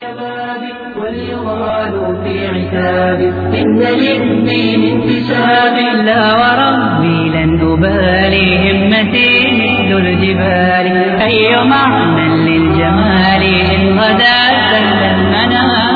واليغال في عتاب إن للدين انتساب لا وربي لن أبالي همتي مثل الجبال أي معنى للجمال إن غدا سل المنام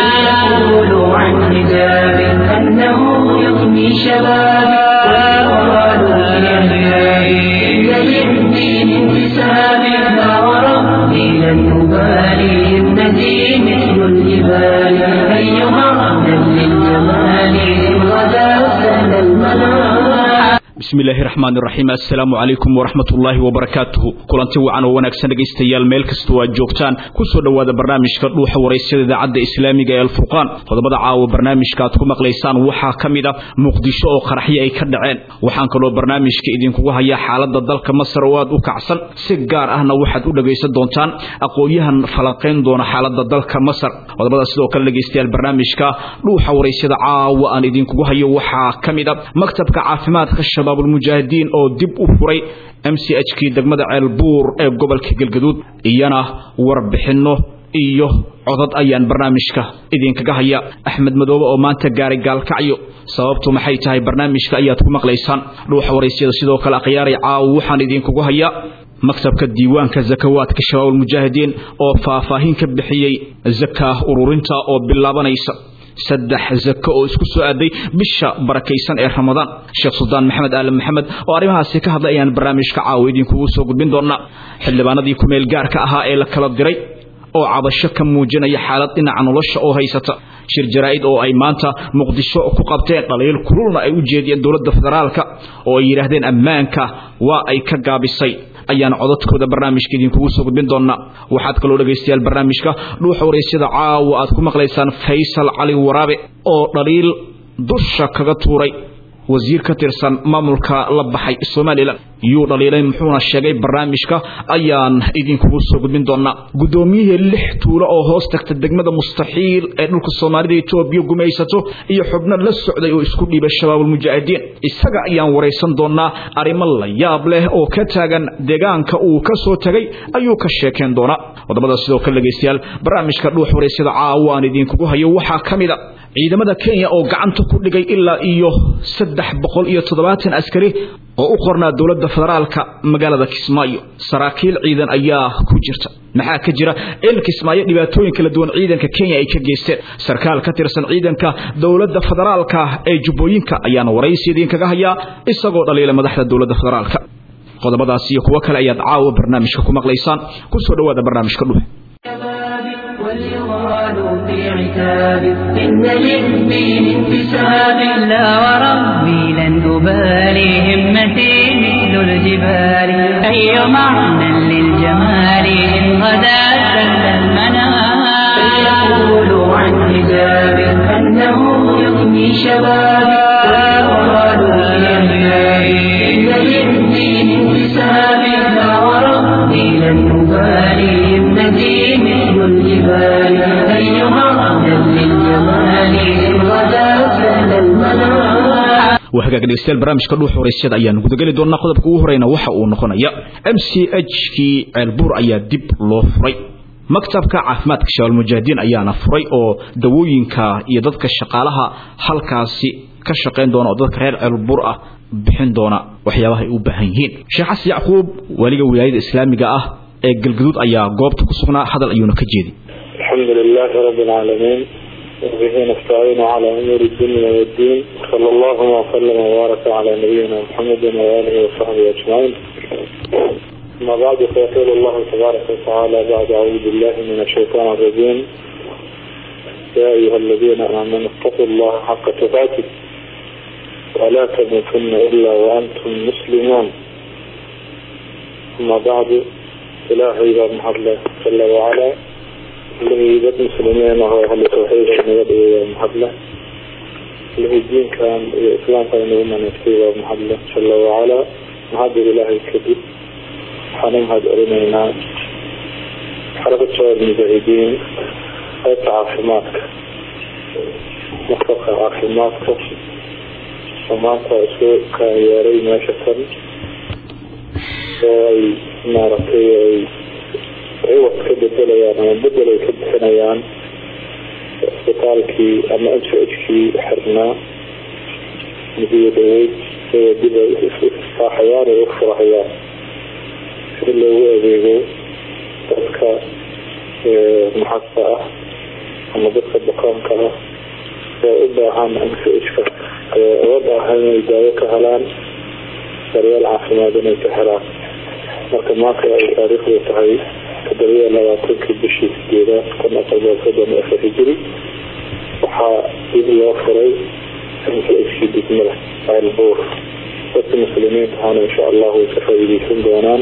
فليقولوا عن حجاب أنه يغني شبابي واليغال في عتاب إن للدين انتساب لا وربي لن أبالي همتي مثل الجبال أيها أهلا للجمال إن غدا سهل المنام bismi illaahi raxmaan iraxiim assalaamu calaykum waraxmat ullaahi wabarakaatuhu kulanti wacan oo wanaagsan dhegaystayaal meel kastoo aad joogtaan ku soo dhowaada barnaamijka dhuuxa waraysyada idaacadda islaamiga ee alfurqaan qodobada caawa barnaamijka aad ku maqlaysaan waxaa ka mid a muqdisho oo qaraxyo ay ka dhaceen waxaan kaloo barnaamijka idinkugu hayaa xaaladda dalka masar oo aad u kacsan si gaar ahna waxaad u dhegaysan doontaan aqoon-yahan falanqayn doona xaaladda dalka masar qodobada sidoo kale dhegaystayaal barnaamijka dhuuxa waraysyada caawa aan idinkugu hayo waxaa ka mid a maktabka caafimaadka shabaabulmujaahidiin oo dib u furay m c h kii degmada ceelbuur ee gobolka galgaduud iyana warbixinno iyo codad ayaan barnaamijka idinkaga haya axmed madoobe oo maanta gaaray gaalkacyo sababtu maxay tahay barnaamijka ayaad ku maqlaysaan dhuuxa waraysyada sidoo kale akhyaaray caawo waxaan idinkugu hayaa maktabka diiwaanka zakawaadka shabaabulmujaahidiin oo faahfaahin ka bixiyey zakaah ururinta oo bilaabanaysa saddex zako oo isku soo aaday bisha barakaysan ee ramadaan sheekh suldaan maxamed aalan maxamed oo arrimahaasi ka hadlay ayaan barnaamijka caawa idinkugu soo gudbin doonaa xildhibaanadii kumeel gaarka ahaa ee la kala diray oo cabasho ka muujinaya xaalad dhinaca nolosha oo haysata shir jaraa'id oo ay maanta muqdisho ku qabteen dhaliil kululna ay u jeediyeen dowladda federaalka oo ay yidhaahdeen ammaanka waa ay ka gaabisay ayaan codadkooda barnaamijka idinkugu soo gudbin doonaa waxaad kaloo dhegaystayaal barnaamijka dhuuxa waraysyada caawa aad ku maqlaysaan faysal cali waraabe oo dhaliil dusha kaga tuuray wasiir ka tirsan maamulka la baxay somalilan yuu dhaliilay muxuuna sheegay barnaamijka ayaan idinkugu soo gudbin doonaa guddoomiyihii lix tuulo oo hoos tagta degmada mustaxiil ee dhulka soomaalida etoobiya gumaysato iyo xubno la socday oo isku dhiibay shabaabulmujaahidiin isaga ayaan waraysan doonaa arrimo la yaab leh oo ka taagan deegaanka uu ka soo tegay ayuu ka sheekeen doonaa qodobada sidoo kale dhegaystayaal barnaamijka dhuux waraysyada caawa aan idinkugu hayo waxaa ka mid a ciidamada kenya oo gacanta ku dhigay ilaa iyo saddex boqol iyo toddobaatan askari oo u qornaa dowladda federaalka magaalada kismaayo saraakiil ciidan ayaa ku jirta maxaa ka jira in kismaayo dhibaatooyin kala duwan ciidanka kenya ay ka geysteen sarkaal ka tirsan ciidanka dowladda federaalka ee jubbooyinka ayaana waraysi idinkaga hayaa isagoo dhaliila madaxda dowladda federaalka qodobadaas iyo kuwo kale ayaad caawa barnaamijka ku maqlaysaan ku soo dhowaada barnaamijka dhuux واليغال في عتاب إن للدين انتساب لا وربي لن أبالي همتي مثل الجبال أي معنى للجمال إن غدا سل المنام فليقولوا عن حجاب أنه يغني شبابي واليغال في عتاب إن للدين انتساب لا وربي لن أبالي همتي مثل الجبال أيها أهلا للجمال إن غدا سهل المنام waa hagaag dhegeystayaal barnaamijka dhuux waraysyada ayaan gudageli doonaa qodobka ugu horeyna waxa uu noqonaya m c h kii ceelbuur ayaa dib loo furay maktabka caafimaadka shabaabulmujaahidiin ayaana furay oo dawooyinka iyo dadka shaqaalaha halkaasi ka shaqayn doona oo dadka reer ceelbuur ah bixin doona waxyaabaha ay u baahan yihiin sheekh xasan yacquub waaliga wilaayada islaamiga ah ee galgaduud ayaa goobta ku sugnaa hadal ayuuna ka jeedi الحمد لله رب العالمين وبه نستعين على أمور الدنيا والدين صلى الله وسلم وبارك على نبينا محمد وآله وصحبه أجمعين أما بعد فيقول الله تبارك وتعالى بعد أعوذ بالله من الشيطان الرجيم يا أيها الذين آمنوا اتقوا الله حق تقاته ولا تموتن إلا وأنتم مسلمون أما بعد إلهي بن الله جل وعلا الذي dad muslimiin ah oo ahlu tawxiidka naga dhigay waa mahadle الذي diinkan iyo islaamkan nagu manaystay waa mahadle jala wacala mahadda ilaahay kadib waxaan u mahad celinaynaa xarakad shabaab mujaahidiin qaybta caafimaadka maktabka caafimaadka oo maanta isku kaayeeray meesha tan oo ay maaragtay ay ciwad ka bedelayaan ama bedel ay ka bixinayaan isbitaalkii ama m c h kii xirnaa mudiya dhaweyd iyagoo dib ay isfaaxayaan ay ufurahayaan si loogu adeego dadka maxadka ah ama dadka bukaanka ah oo u baahan m c h-ka uga baahan inay daawo ka helaan daryeel caafimaad inay ka helaan marka maanta ay taariikhdu tahay toddobiya labaatankii bishii sideedaad kun afar boqol soddon iyo afar hijiri waxaa dib loo furay m c h kii degmada ceelbuur dadka muslimiinta ahana insha allahu way ka faa'iideysan doonaan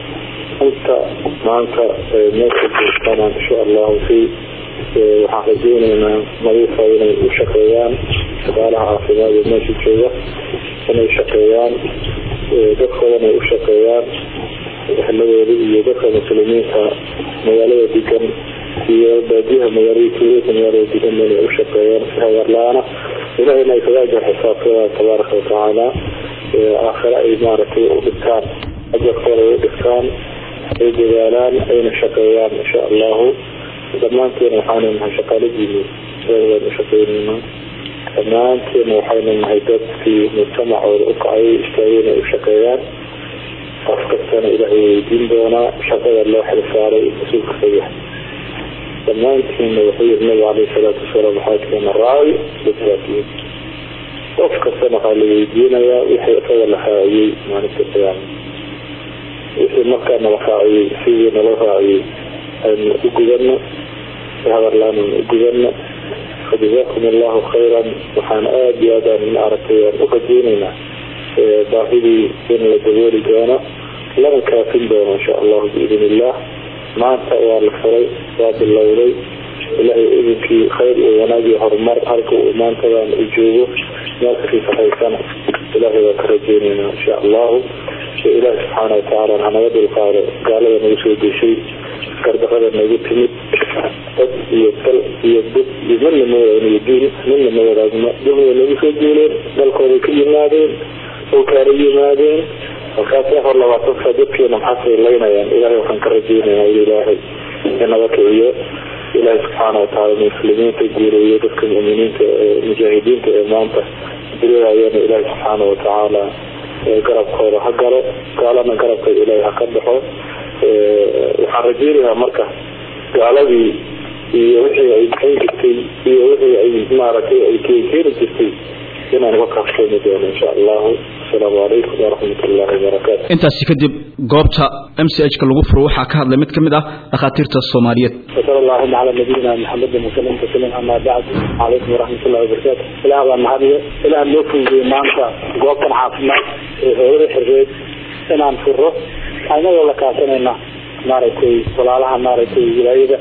inta maanta meesha joogtana insha allahu si waxaan rajeyneynaa nadiifa inay u shaqeeyaan shaqaalaha caafimaad ee meesha jooga inay shaqeeyaan dadkoodana ay u shaqeeyaan ehladooda iyo dadka muslimiinta magaalada degan iyo baadiyaha magaalada tuulada magaalada degan inay u shaqeeyaan si hagar la-aana ilahayna ay kaga ajar xisaabtooda tabaaraka watacaala aakhire ay maaragtay u dhigtaan ajarkooda ay u dhigtaan ay dadaalaan ayna shaqeeyaan insha allahu dhammaanteena waxaanu nahay shaqaaladiini waan u shaqeyneynaa dhammaanteena waxaynu nahay dadkii mujtamacooda u kacay istaageen ay u shaqeeyaan qof kastana ilaahay weydiin doonaa shaqada loo xilsaaray mas-uulka ka yahay dhammaantiina wuxuu yiri nabiga caleyhi salaatu wasalaam waxaa keena raawi dadaatiin qof kastana waxaa la weydiinayaa wixii isaga la raaciyey maalinta qiyaama wixii markaa nala raaciyey sidii nala raaciyey aynu u gudano si habarlaan aynu u gudano fajazaakum allahu khayran waxaan aada iyo aad aan maaragtay aan u rajeyneynaa baahidii in la dabooli doono lana kaafin doono insha allahu biidn illah maanta waa la furay waa bilowday ilaahay idinkii khayr iyo wanaag iyo horumar halka uu maantadan u joogo meelkasii sahaysana ilaahay waan ka rajeyneynaa insha allahu ilaahi subxaana watacaala hanaga dulqaado gaalada nagu soo deshay gardarada nagu timid dad iyo dal iyo dad iyo midna ma wadaagno diin midna ma wadaagno dulmiga nagu soo duuleen dalkooday ka yimaadeen oo kaala yimaadeen markaasay hor labaatan saa dadkeena maxaasay laynayaan ilaahay waxaan ka rajeynayaa in ilaahay inaga kiciyo ilaahay subxaana watacaala muslimiinta guureeyo dadka mu'miniinta ee mujaahidiinta ee maanta dirirayana ilaahay subxaana watacaala garabkooda ha galo gaalana garabka ilaahay ha ka baxo waxaan rajeynayaa marka gaaladii iyo wixii ay bixin jirtay iyo wixii ay maaragtay ay keeni jirtay inaan uga kaafsoomi doono insha allahu asalaamu calaykum waraxmat ullahi wabarakaatu intaasi kadib goobta m c h ka lagu furo waxaa ka hadlay mid ka mid ah dhakhaatiirta soomaaliyeed wasala allahuma calaa nabiyina maxamedin wasalam tasliim amaa bacd calaykum waraxmat ullahi wabarakaatu ilaah baa mahadiyo ilaah noo fududeeyey maanta goobtan caafimaad ee hooyada xirreed inaan furo anagoo la kaasanayna maaragtay walaalaha maaragtay wilaayada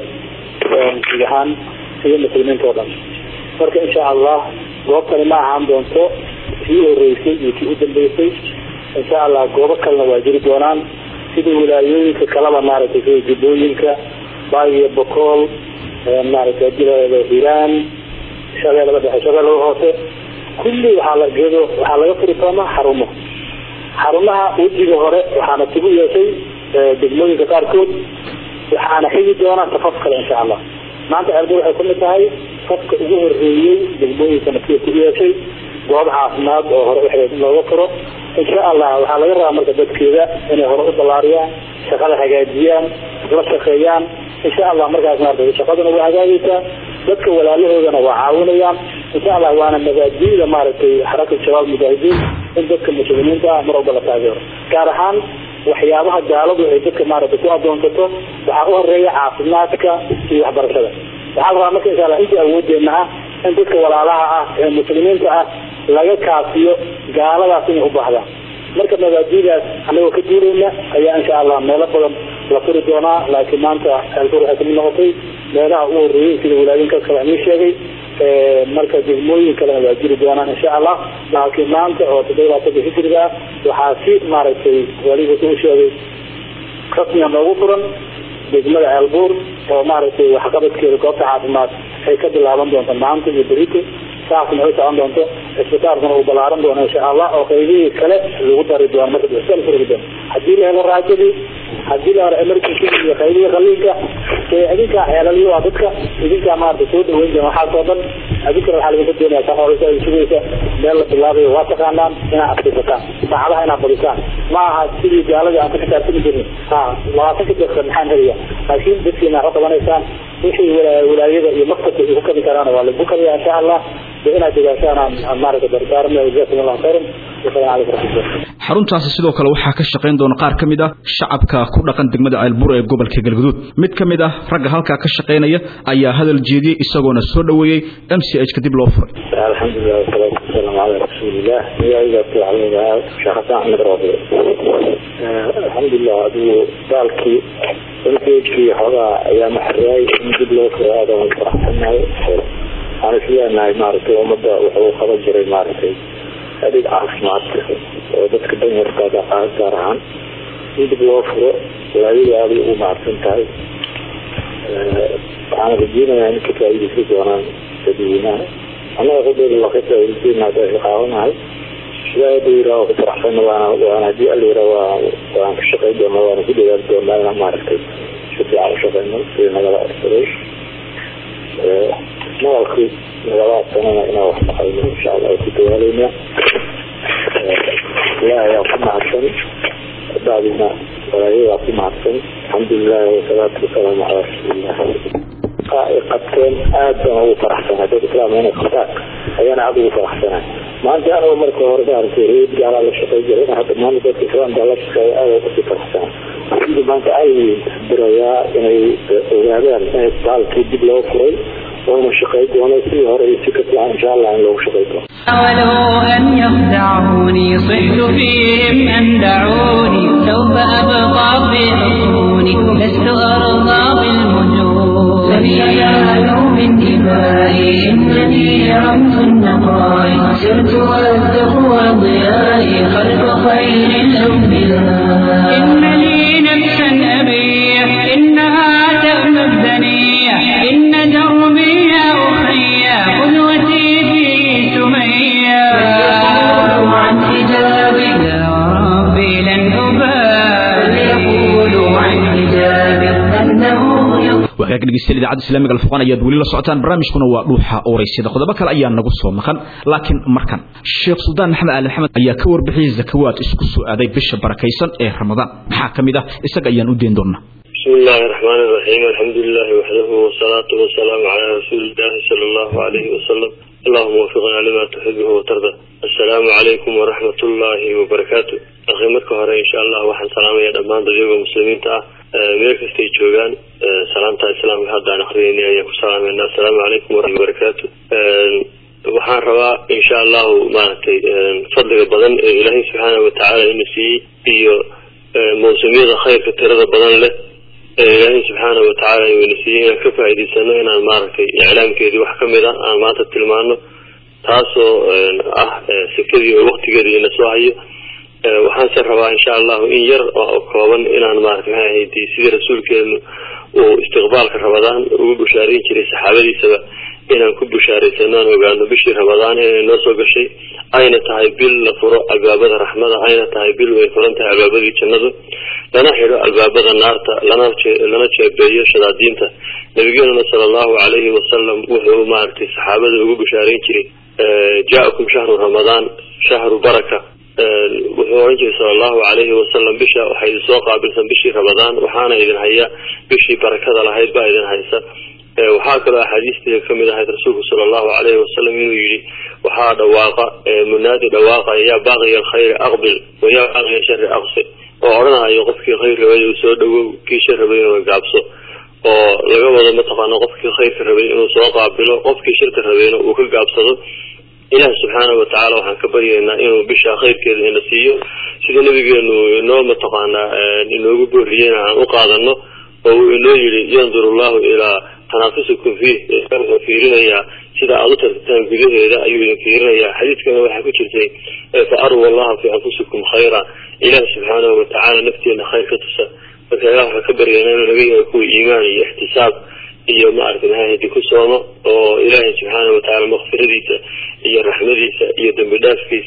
guud ahaan iyo muslimiinta oo dhan marka insha allah goobtani ma ahaan doonto kii horeysay iyo kii u dambeysay insha allah goobo kalena waa jiri doonaan sida wilaayooyinka kaleba maaragtay sida jubbooyinka baagiyo bokool maaragtay jilaada hiiraan shabeellada dhexe shabeellada hoose kulli waxaa la geedo waxaa laga furi doonaa xarumo xarumaha wejiga hore waxaana tigu yeeshay degmooyinka qaarkood waxaana xigi doonaa safaf kale insha allah maanta ceelbo waxay kamid tahay safka ugu horeeyey degmooyinka nasiya ku yeeshay goob caafimaad oo hore waxay looga furo insha allah waxaa laga rabaa marka dadkeeda inay hore u ballaariyaan shaqada hagaajiyaan la shaqeeyaan insha allah markaas maarata shaqaduna waa hagaagaysaa dadka walaalahoodana waa caawinayaan insha allah waana mabaadiida maaragtay xarakad shabaab mujaahidiin in dadka muslimiinta ah mar walba la taageero gaar ahaan waxyaabaha gaaladu ay dadka maaragtay ku adoonsato waxaa u horeeya caafimaadka iyo waxbarashada waxaa la rabaa marka insha allah intii awoodeena ah in dadka walaalaha ah ee muslimiinta ah laga kaafiyo gaaladaas inay u baahdaan marka mabaadidaas anagoo ka duulayna ayaa insha allah meelo badan la furi doonaa laakiin maanta ceelfur waxay kamid noqotay meelaha u horeeyey sida wilaayinkaas kale aan ii sheegay marka degmooyin kalena waa jiri doonaan insha allah laakiin maanta oo toddoba labaatanka hijriga ah waxaa si maaragtay waliga u sheegay rasmiga noogu furan degmada ceelbuur oo maaragtay waxqabadkeeda goobta caafimaad ay ka bilaaban doonto maanta iyo berito saasna ay socon doonto isbitaalkuna uu balaaran doono insha allah oo qaybihii kale lagu dari doono marka isbitaal furgi doono haddii la helo raajadii haddii la hore emergency iyo qaybihii qaliinka idinkaa xeelaliyo waa dadka idinkaa maarata soo dhaweyn jira waxaasoo dhan adinkana waxaa laga doonaya ka horeysa ay sugaysa meel la bilaabayo waa taqaanaan inaad adkaysataan saacadaha inaad badisaan ma aha sidii gaaladii aan ka xisaabtami jirin ha labaatanka jeerka maxaan helaya laakiin dadkiina waxu qabanaysaan wixii walaayada iyo maktabka igu kabi karaan waa lagu kabiya insha allah inaad degaashaan aan maarata dardaarmaya jazakum allahu khayran wasalaamu calaykum raxmatullah xaruntaasi sidoo kale waxaa ka shaqayn doona qaar ka mid ah shacabka ku dhaqan degmada ceelbur ee gobolka galguduud mid ka mid ah ragga halkaa ka shaqaynaya ayaa hadal jeediyey isagoona soo dhoweeyey m c h kadib loo furay alxamdulilah wasalaatu wasalaamu calaa rasuulilah magacayga sheekh xasan axmed roobe alxamdulilah adigu daalkii mchkii xoogaa ayaa maxaraay in dib loo furo aada aan faraxsanahay waxaan isleenahay maaragtay ummadda wuxuu qaban jiray maaragtay adeeg caafimaad oo dadka danyarkaada gaar ahaan in dib loo furo walaayada aaday ugu mahadsan tahay waxaan rajeynayaa in ka faaidaysa doonaan dadweynaha annaga qudheeda waa ka faaidaysan hadda qaabanahay sidaa hadda yiraa waa ku faraxsan waana waana hadii alla yiraa waa waan ka shaqayn doonaa waana ku dadaali doonaa inaan maaragtay si fiican u shaqeyno sida nagala arsaday maqalkii nagala sanana inaan wax shaqeyno insha allah ku dadaaleyna ilaah ayaa ku mahadsan bacdina walaayadaa ku mahadsan alxamdulilahi wasalaatu wasalaamu calaa rasuulillah ay qabteen aad baan ugu faraxsanaa dad islaam inay qabtaan ayaana aada ugu faraxsanaa maanta anigu marka hore maaragtay reed gaalaa la shaqey jiray hadda maanta dadka islaamka la shaqeeya aada ugu faraxsanaa sida maanta ay dirayaa inay ogaadaan in isbitaalkii dib loo furay وأنا شقيت وأنا في هري سكت إن شاء الله لو شقيت حاولوا أن يخدعوني صحت فيهم أن دعوني سوف أبقى في حصوني لست أرضى بالمجون لن ينالوا من دمائي إنني رمز النقاء سرت والتقوى ضيائي خلف خير الأنبياء إن لي نفسا أبيح إنها تأمى الدنيا إن دربي يا أخي قدوتي في سمية فليقولوا عن حجابي يا ربي لن أبالي فليقولوا عن حجابي أنه wagaag dhegeystayaal idaacadda islaamiga alfurqaan ayaad weli la socotaan barnaamijkuna waa dhuuxa owraysyada qodobo kale ayaa nagu soo maqan laakiin markan sheekh suldaan maxamed ali maxamed ayaa ka warbixiyey zakawaad isku soo aaday bisha barakaysan ee ramadaan maxaa ka mid ah isaga ayaan u deyn doonaa بسم الله الرحمن الرحيم الحمد لله وحده والصلاة والسلام على رسول الله صلى الله عليه وسلم اللهم وفقنا لما تحبه وترضى السلام عليكم ورحمة الله وبركاته أخي مركو هره إن شاء الله وحن سلام يا دمان ضيوغ مسلمين تا مير كستي جوغان سلام تا إسلام هذا نخريني أيكم سلام السلام عليكم ورحمة الله وبركاته waxaan rabaa insha allahu maaragtay fadliga badan ee ilaahay subxaana watacaala ina siiyey iyo mawsumiyada khayrka tirada badan leh ee ilaahay subxaana watacaala ina siiyey inaan ka faa'iidaysano inaan maaragtay iclaamkeedii wax kamid a aan maanta tilmaano taasoo ah sekadii oo waktigeedii ina soo hayo waxaanse rabaa insha allahu in yar oo kooban inaan maarata maxay ahayd sidii rasuulkeenu uu istiqbaalka rabadaan ugu bushaareyn jiray saxaabadiisaba inaan ku bushaaraysano aan ogaano bishii rabadaan inay noo soo gashay ayna tahay bil la furo albaabada raxmada ayna tahay bil way furan tahay albaabadii jannadu lana xidho albaabada naarta lana lana jeebeeyo shadaadiinta nabigeenuna sala allahu calayhi wasalam wuxuu maaragtay saxaabada ugu bushaareyn jiray jaa-akum shahru ramadaan shahru baraka wuxuu oran jiray sala allahu calayhi wasalam bisha waxay idin soo qaabilsan bishii rabadaan waxaana idin haya bishii barakada lahayd baa idin haysa waxaa kaloo axaadiistiisa kamid ahayd rasuulku sala allahu calayhi wasalam inuu yidhi waxaa dhawaaqa munaadi dhawaaqaya yaa baaqiya alkhayri aqbil wa yaa baaqiya shari aqsir oo odhanayo qofkii khayr rabay uu soo dhawow kii shar rabay inuu gaabso oo laga wado mataqaana qofkii khayrka rabay inuu soo qaabilo qofkii shirka rabayna uu ka gaabsado ilaah subxaanahu watacaala waxaan ka baryaynaa inuu bisha khayrkeeda ina siiyo sida nabigeenu inoo mataqaanaa inoogu booriyeyna aan u qaadano oo uu inoo yidhi yanduru allahu ilaa tanaafisukum fiih wuxuu fiirinayaa sida aada u tartataan gudaheeda ayuu idin fiirinayaa xadiidkana waxaa ku jirtay fa aruu allaha fii anfusikum khayra ilaah subxaanahu watacaala nafteena khayr ka tusa marka ilah waxaan ka baryaynaa inuu naga yahay kuwa iimaan iyo ixtisaab iyo maaragtay mahahadi ku soomo oo ilaahay subxaana watacaala makfiradiisa iyo raxmadiisa iyo dembi dhaafkiisa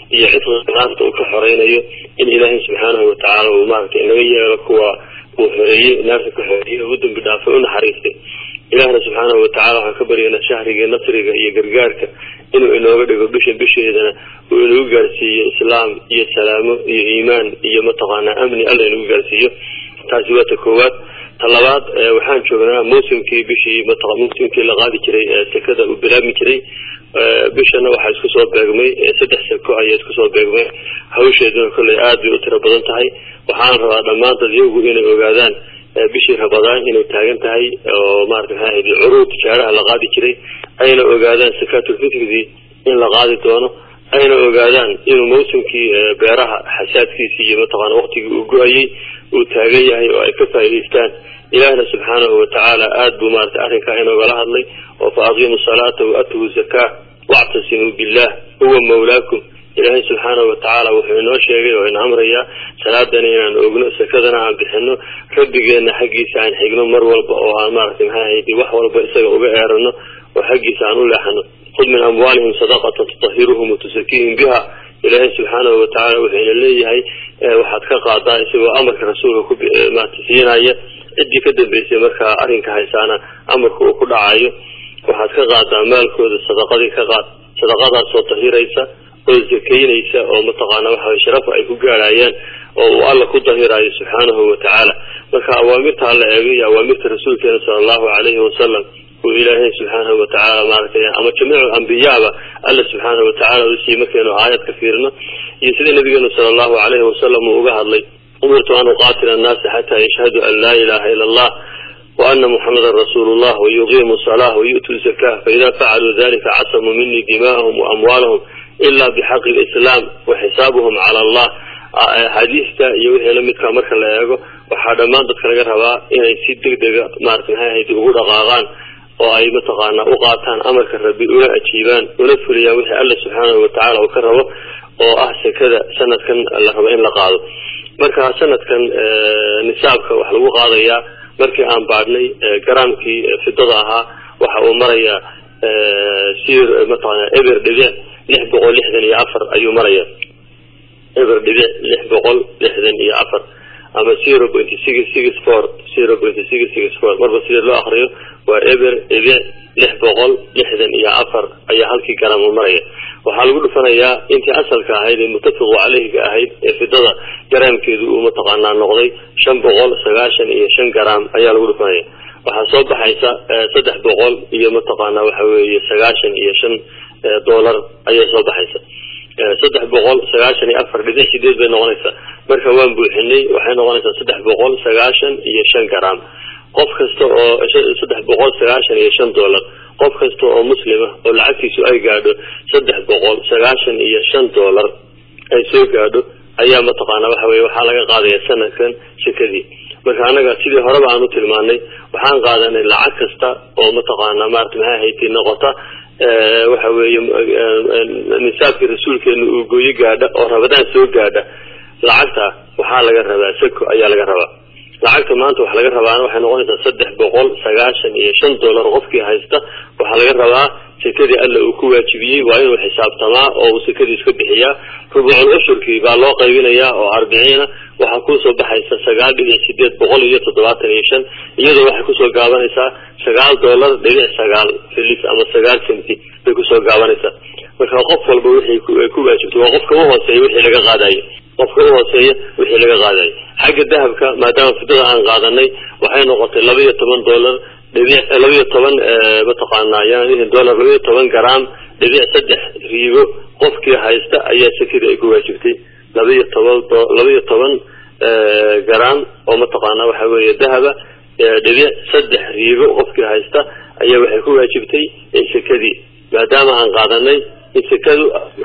iyo xifdiga naarta uu ka xoreynayo in ilaahay subxaanahu watacaala uu maaragtay inaga yeelo kuwa uu xoreeyey naarta ka xoreeyey ugu dambi dhaafay u naxariistay ilaahna subxaanahu watacaala waxaan ka baryaynaa shahriga nasriga iyo gargaarka inuu inooga dhigo bisha bisheedana uu inagu gaarsiiyo islaam iyo salaamo iyo iimaan iyo mataqaanaa amni alla inagu gaarsiiyo taasi waa ta koowaad ta labaad waxaan joognaa mawsimkii bishii maa mawsimkii la qaadi jiray sekada uu bilaabmi jiray bishana waxaa isku soo beegmay saddex seko ayaa isku soo beegmay hawsheeduna kolley aada bay u tiro badan tahay waxaan rabaa dhammaan dadyagu inay ogaadaan bishii rabadaan inay taagan tahay oo maarata maxaa ahayd curuud tijaaraha la qaadi jiray ayna ogaadaan sakaatulfitridii in la qaadi doono ayna ogaadaan inuu mawsimkii beeraha xasaadkiisii iyo mataqaana waktigii uu go-ayey uu taagan yahay oo ay ka faa'idaystaan ilaahna subxaanahu watacaala aada buu maarata arrinkaa inoogala hadlay oo fa aqiimu salaata wa atuu zakaa wactasimuu billah huwa mawlaakum ilaahay subxaanahu watacaala wuxuu inoo sheegay oo ina amrayaa salaadana inaan ogno sakadana aan bixino rabbigeenna xaggiisa aan xigno mar walba oo aan maaragtay maxaa ahayd wax walba isaga uga eerano oo xaggiisa aan u leexano khud min amwaalihim sadaqatan tutahiruhum watusakiihim biha ilaahay subxaanahu watacaala wuxuu ina leeyahay waxaad ka qaadaa isagoo amarka rasuulka ku maarata siinaya ciddii ka dambeysay markaa arrinka haysaana amarka uu ku dhacayo waxaad ka qaadaa maalkooda sadaqadii ka qaad sadaqadaasoo tahiraysa oo zakaynaysa oo mataqaana waxa sharafa ay ku gaarhayaan oo uu alla ku dahiraayo subxaanahu watacaala marka awaamirta alla eego iyo awaamirta rasuulkeena sala allahu calayhi wasalam uu ilaahay subxaanahu watacaala maaragtay ama jamiicu ambiyaaba alla subxaanahu watacaala uu siiyey markaynu aayad ka fiirino iyo sida nabigeenu sala allahu calayhi wasalam uu uga hadlay umirtu an uqaatila annaasa xataa yashhaduu an laa ilaha ila allah وأن محمدا رسول الله ويقيموا الصلاة ويؤتوا الزكاة فإذا فعلوا ذلك عصموا مني دماءهم وأموالهم إلا بحق الإسلام وحسابهم على الله xadiista iyo wixii lamidkaa marka la eego waxaa dhammaan dadka laga rabaa inay si degdega maarata maxay ahayd ugu dhaqaaqaan oo ay mataqaana u qaataan amarka rabbi una ajiibaan una fuliyaan wixii alla subxaanahu watacaala uu ka rabo oo ah sekada sanadkan la rabo in la qaado marka sanadkan nisaabka wax lagu qaadayaa markii aan baadhnay garaamkii fidada ahaa waxa uu marayaa sir mataqaana eber dhibic lix boqol lixdan iyo afar ayuu maraya eber dhibic lix boqol lixdan iyo afar ama zero pointy six six four zero pointy six six four marba sida loo akriyo waa eber dhibic lix boqol lixdan iyo afar ayaa halkii garaam u maraya waxaa lagu dhufanayaa intii asalka ahayd ee muttafiqu caleyhiga ahayd ee fidada garaamkeedu uu mataqaanaa noqday shan boqol sagaashan iyo shan garaam ayaa lagu dhufanaya waxaa soo baxaysa saddex boqol iyo mataqaanaa waxa weeye sagaashan iyo shan dollar ayay soo baxaysa saddex boqol sagaashan iyo afar dhibic sideed bay noqonaysaa marka waan buuxinay waxay noqonaysaa saddex boqol sagaashan iyo shan garaam qof kasta oo saddex boqol sagaashan iyo shan dollar qof kasta oo muslima oo lacagtiisu ay gaadho saddex boqol sagaashan iyo shan dollar ay soo gaadho ayaa mataqaana waxa weye waxaa laga qaadaya sanadkan sekadii marka anaga sidii horeba aan u tilmaanay waxaan qaadanay lacag kasta oo mataqaana maarata maxay ahayd noqota waxa weeye nisaabkii rasuulkeenu uu gooyo gaadha oo rabadaan soo gaadha lacagta waxaa laga rabaa sako ayaa laga rabaa lacagta maanta wax laga rabaana waxay noqonaysaa saddex boqol sagaashan iyo shan dollar qofkii haysta waxaa laga rabaa sekadii alla uu ku waajibiyey waa inuu xisaabtamaa oo uu sekadii iska bixiyaa rubuucul cushurkii baa loo qaybinayaa oo arbiciina waxaa kusoo baxaysa sagaal dhibic sideed boqol iyo toddobaatan iyo shan iyadoo waxay kusoo gaabanaysaa sagaal dollar dhibic sagaal filis ama sagaal centi bay kusoo gaabanaysaa marka qof walba wixii ku waajibtay waa qofka uhooseeya wixii laga qaadayo qofka uhooseeya wixii laga qaadayo xagga dahabka maadaama fidada aan qaadanay waxay noqotay laba iyo toban dollar dhibic laba iyo toban mataqaanaa yani dollar laba iyo toban garaam dhibic saddex riigo qofkii haysta ayaa sekadii ay ku waajibtay laba iyo toban laba iyo toban garaam oo mataqaana waxa weeye dahaba dhibic saddex riigo qofkii haysta ayaa waxay ku waajibtay sekadii maadaama aan qaadanay in sekadu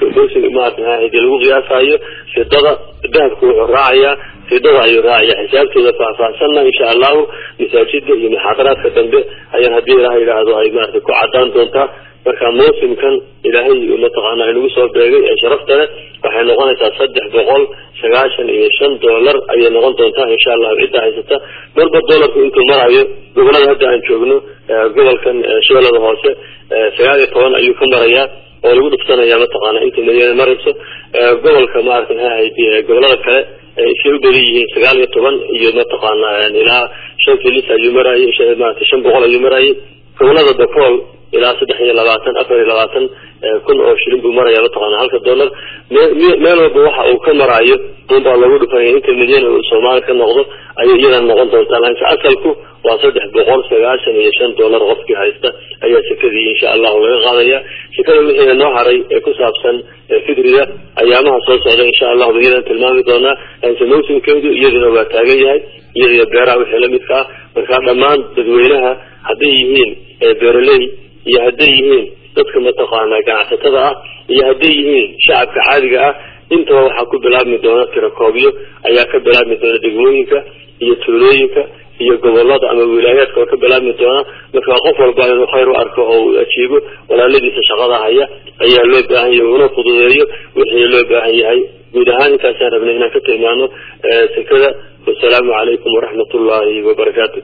maarata lagu qiyaasayo fidada dahabku wuxuu raacayaa fidada ayuu raacaya xisaabtooda faahfaahsanna insha allahu masaajida iyo muxaadaraadka dambe ayaan haddii ilaah yidhaahdo ay maarata ku cadaan doontaa marka mawsimkan ilaahay mataqaana inagu soo beegay ee sharafta leh waxay noqonaysaa saddex boqol sagaashan iyo shan dollar ayay noqon doontaa insha allahu cidda haysata marba dollarku intuu marayo gobolada hadda aan joogno gobolkan shabeellada hoose sagaal iyo toban ayuu ka marayaa oo lagu dhufsanaya mataqaana inta milyan marayso gobolka maarata maxay ahayd gobolada kale isay u badan yihiin sagaal iyo toban iyo mataqaana ilaa shan filis ayuu marayay maarata shan boqol ayuu marayay gobolada bacool ilaa saddex iyo labaatan afar iyo labaatan kun oo shilin buu maraya mataqaana halka dollar meel walba waxa uu ka maraayo unbaa lagu dhufanaya inta milyan uu soomaali ka noqdo ayay iyadana noqon doontaa laakiin asalku waa saddex boqol sagaashan iyo shan dollar qofkii haysta ayaa sekadii insha allahu laga qaadaya sekada wixii noo haray ee ku saabsan fidriga ayaamaha soo socda insha allahu ba iyadan tilmaami doonaa laakiin mawsimkeedu iyaduna waa taagan yahay iyadiyo beeraha wixii lamidka ah markaa dhammaan dadweynaha hadday yihiin beeraley iyo hadday yihiin dadka mataqaana ganacsatada ah iyo hadday yihiin shacabka caadiga ah intaba waxaa ku bilaabmi doona tirakoobyo ayaa ka bilaabmi doona degmooyinka iyo tuulooyinka iyo gobolada ama wilaayaadka oo ka bilaabmi doona marka qof walba inuu khayr u arko oo uu ajiibo walaaladiisa shaqada haya ayaa loo baahan yahay una fududeeyo wixii loo baahan yahay guud ahaan intaasaan rabnay inaan ka tilmaano sekada wasalaamu calaykum waraxmat ullaahi wabarakaatu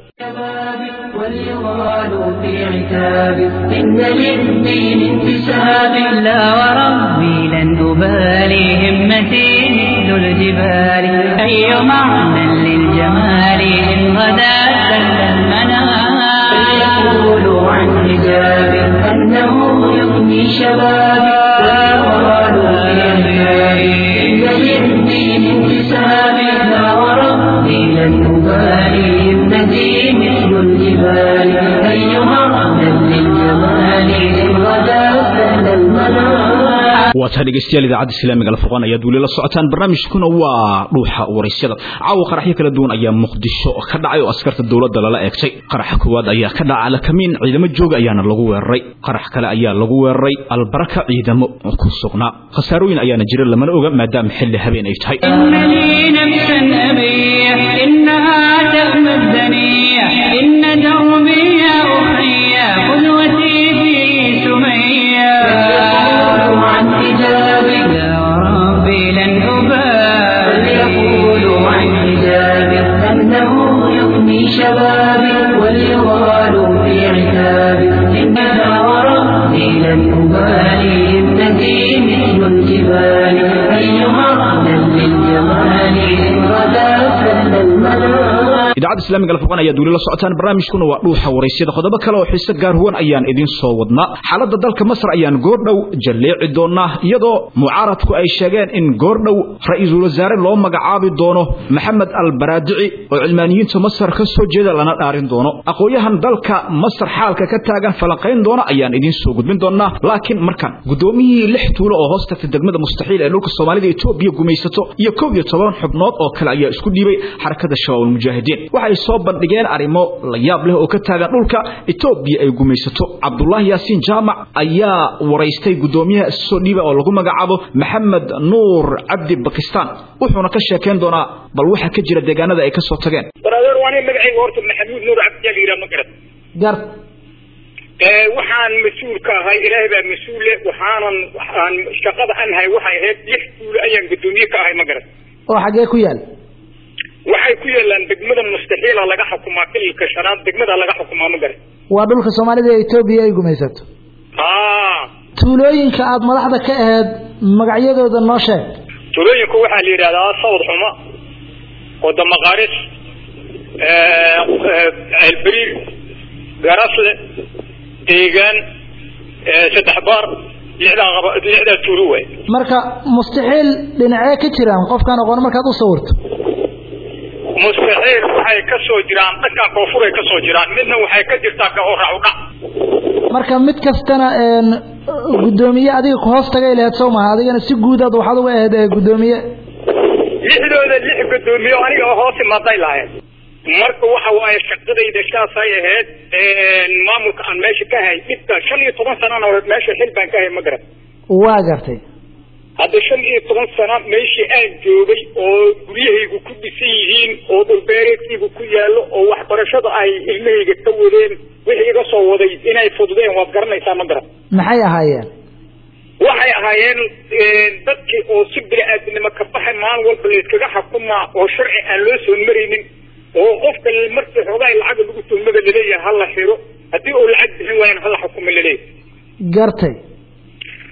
واليغال في عتاب إن للدين انتساب لا وربي لن أبالي همتي مثل الجبال أي معنى للجمال إن غدا سل المنام فليقولوا عن حجاب أنه يغني شبابي واليغال في عتاب إن للدين انتساب لا وربي لن أبالي همتي مثل الجبال أيها أهلا للجمال إن غدا سهل المنام waataa dhegeystayaal idaacadda islaamiga alfurqaan ayaad weli la socotaan barnaamijkuna waa dhuuxa waraysyada caawa qaraxyo kala duwan ayaa muqdisho ka dhacay oo askarta dowladda lala eegtay qaraxa koowaad ayaa ka dhaca alakamiin ciidamo jooga ayaana lagu weeraray qarax kale ayaa lagu weeraray albaraka ciidamo ku sugnaa khasaarooyin ayaana jira lamana oga maadaama xilli habeen ay tahay إن لي نفسا أبيح إنها تأمى الدنيا إن دربي يا أخي قدوتي في سمية فليقولوا عن حجابي لا وربي لن أبالي فليقولوا عن حجابي أنه يغني شبابي وليغالوا في عتابي إنها وربي لن أبالي ابنتي مثل الجبال أيها أهلا للجمال إن غدا سهل المنام idaacadda islaamiga alfurqaan ayaad weli la socotaan barnaamijkuna waa dhuuxa waraysyada qodobo kale oo xiise gaar huwan ayaan idin soo wadnaa xaaladda dalka masar ayaan goordhow jalleeci doonaa iyadoo mucaaradku ay sheegeen in goordhow ra-iisul wasaare loo magacaabi doono maxamed albaraadici oo cilmaaniyiinta masar ka soo jeeda lana dhaarin doono aqoon-yahan dalka masar xaalka ka taagan falanqayn doona ayaan idiin soo gudbin doonaa laakiin markan guddoomiyihii lix tuulo oo hoos tagta degmada mustaxiil ee dhulka soomaalida etoobiya gumaysato iyo kow iyo toban xubnood oo kale ayaa isku dhiibay xarakada shabaab almujaahidiin waxay soo bandhigeen arrimo la yaab leh oo ka taagan dhulka etoobiya ay gumaysato cabdulaahi yaasiin jaamac ayaa waraystay guddoomiyaha soo dhiiba oo lagu magacaabo maxamed nuur cabdi bakistaan wuxuuna ka sheekayn doonaa bal waxa ka jira deegaanada ay ka soo tageen brother waa nin magacayga horta maxamuud nuur cabdiyaa la yidhaha ma garat gar waxaan mas-uul ka ahay ilaahay baa mas-uule waxaanan waxaan shaqada aan hay waxay ahayd lix tuulo ayaan guddoomiye ka ahay ma garat oo xaggee ku yaal waxay ku yeelaan degmada mustaxiila laga xukumaa kililka shanaad degmada laga xukumaa ma garat waa dhulka soomaalida ee etoobiya ay gumaysato haa tuulooyinka aada madaxda ka aheyd magacyadooda noo sheeg tuulooyinku waxaa la yidhahdaa sawd xumo wadamaqaaris ceelberiir garasle deegaan saddex baar lixdaa qaba lixdaa tuulo waay marka mustaxiil dhinacee ka jiraan qofkaan aqoon markaad u sawirto mustaxiil waxay ka soo jiraan dhankan koofuray ka soo jiraan midna waxay ka jirtaa ka horac udhac marka mid kastana een guddoomiye adiga ku hoos tagay lahayd soo maha adigana si guudaad waxaad uga ahayd ee guddoomiye lixdooda lix guddoomiye oo aniga oo hoos imaaday lahayd marka waxa waaye shaqadayda saasay ahayd maamulka aan meesha ka hay dhibka shan iyo toban sanana hore meesha xil baan ka hay ma garan waa gartay hadda shan iyo toban sana meeshii aan joogay oo guryahaygu ku dhisan yihiin oo dhulbeereedkaygu ku yaallo oo waxbarashada ay ilmahayga ka wadeen wixii iga soo waday inay fududeen waad garanaysaa ma garan maxay ahaayeen waxay ahaayeen dadkii oo si bini-aadinimo ka baxay maalin walba layskaga xukumaa oo sharci aan loo soo maraynin oo qofka markii xoogaa lacaga lagu tuhmada laleeyahay hala xiro haddii uu lacag bixin waayana hala xukumo laleeyahay gartay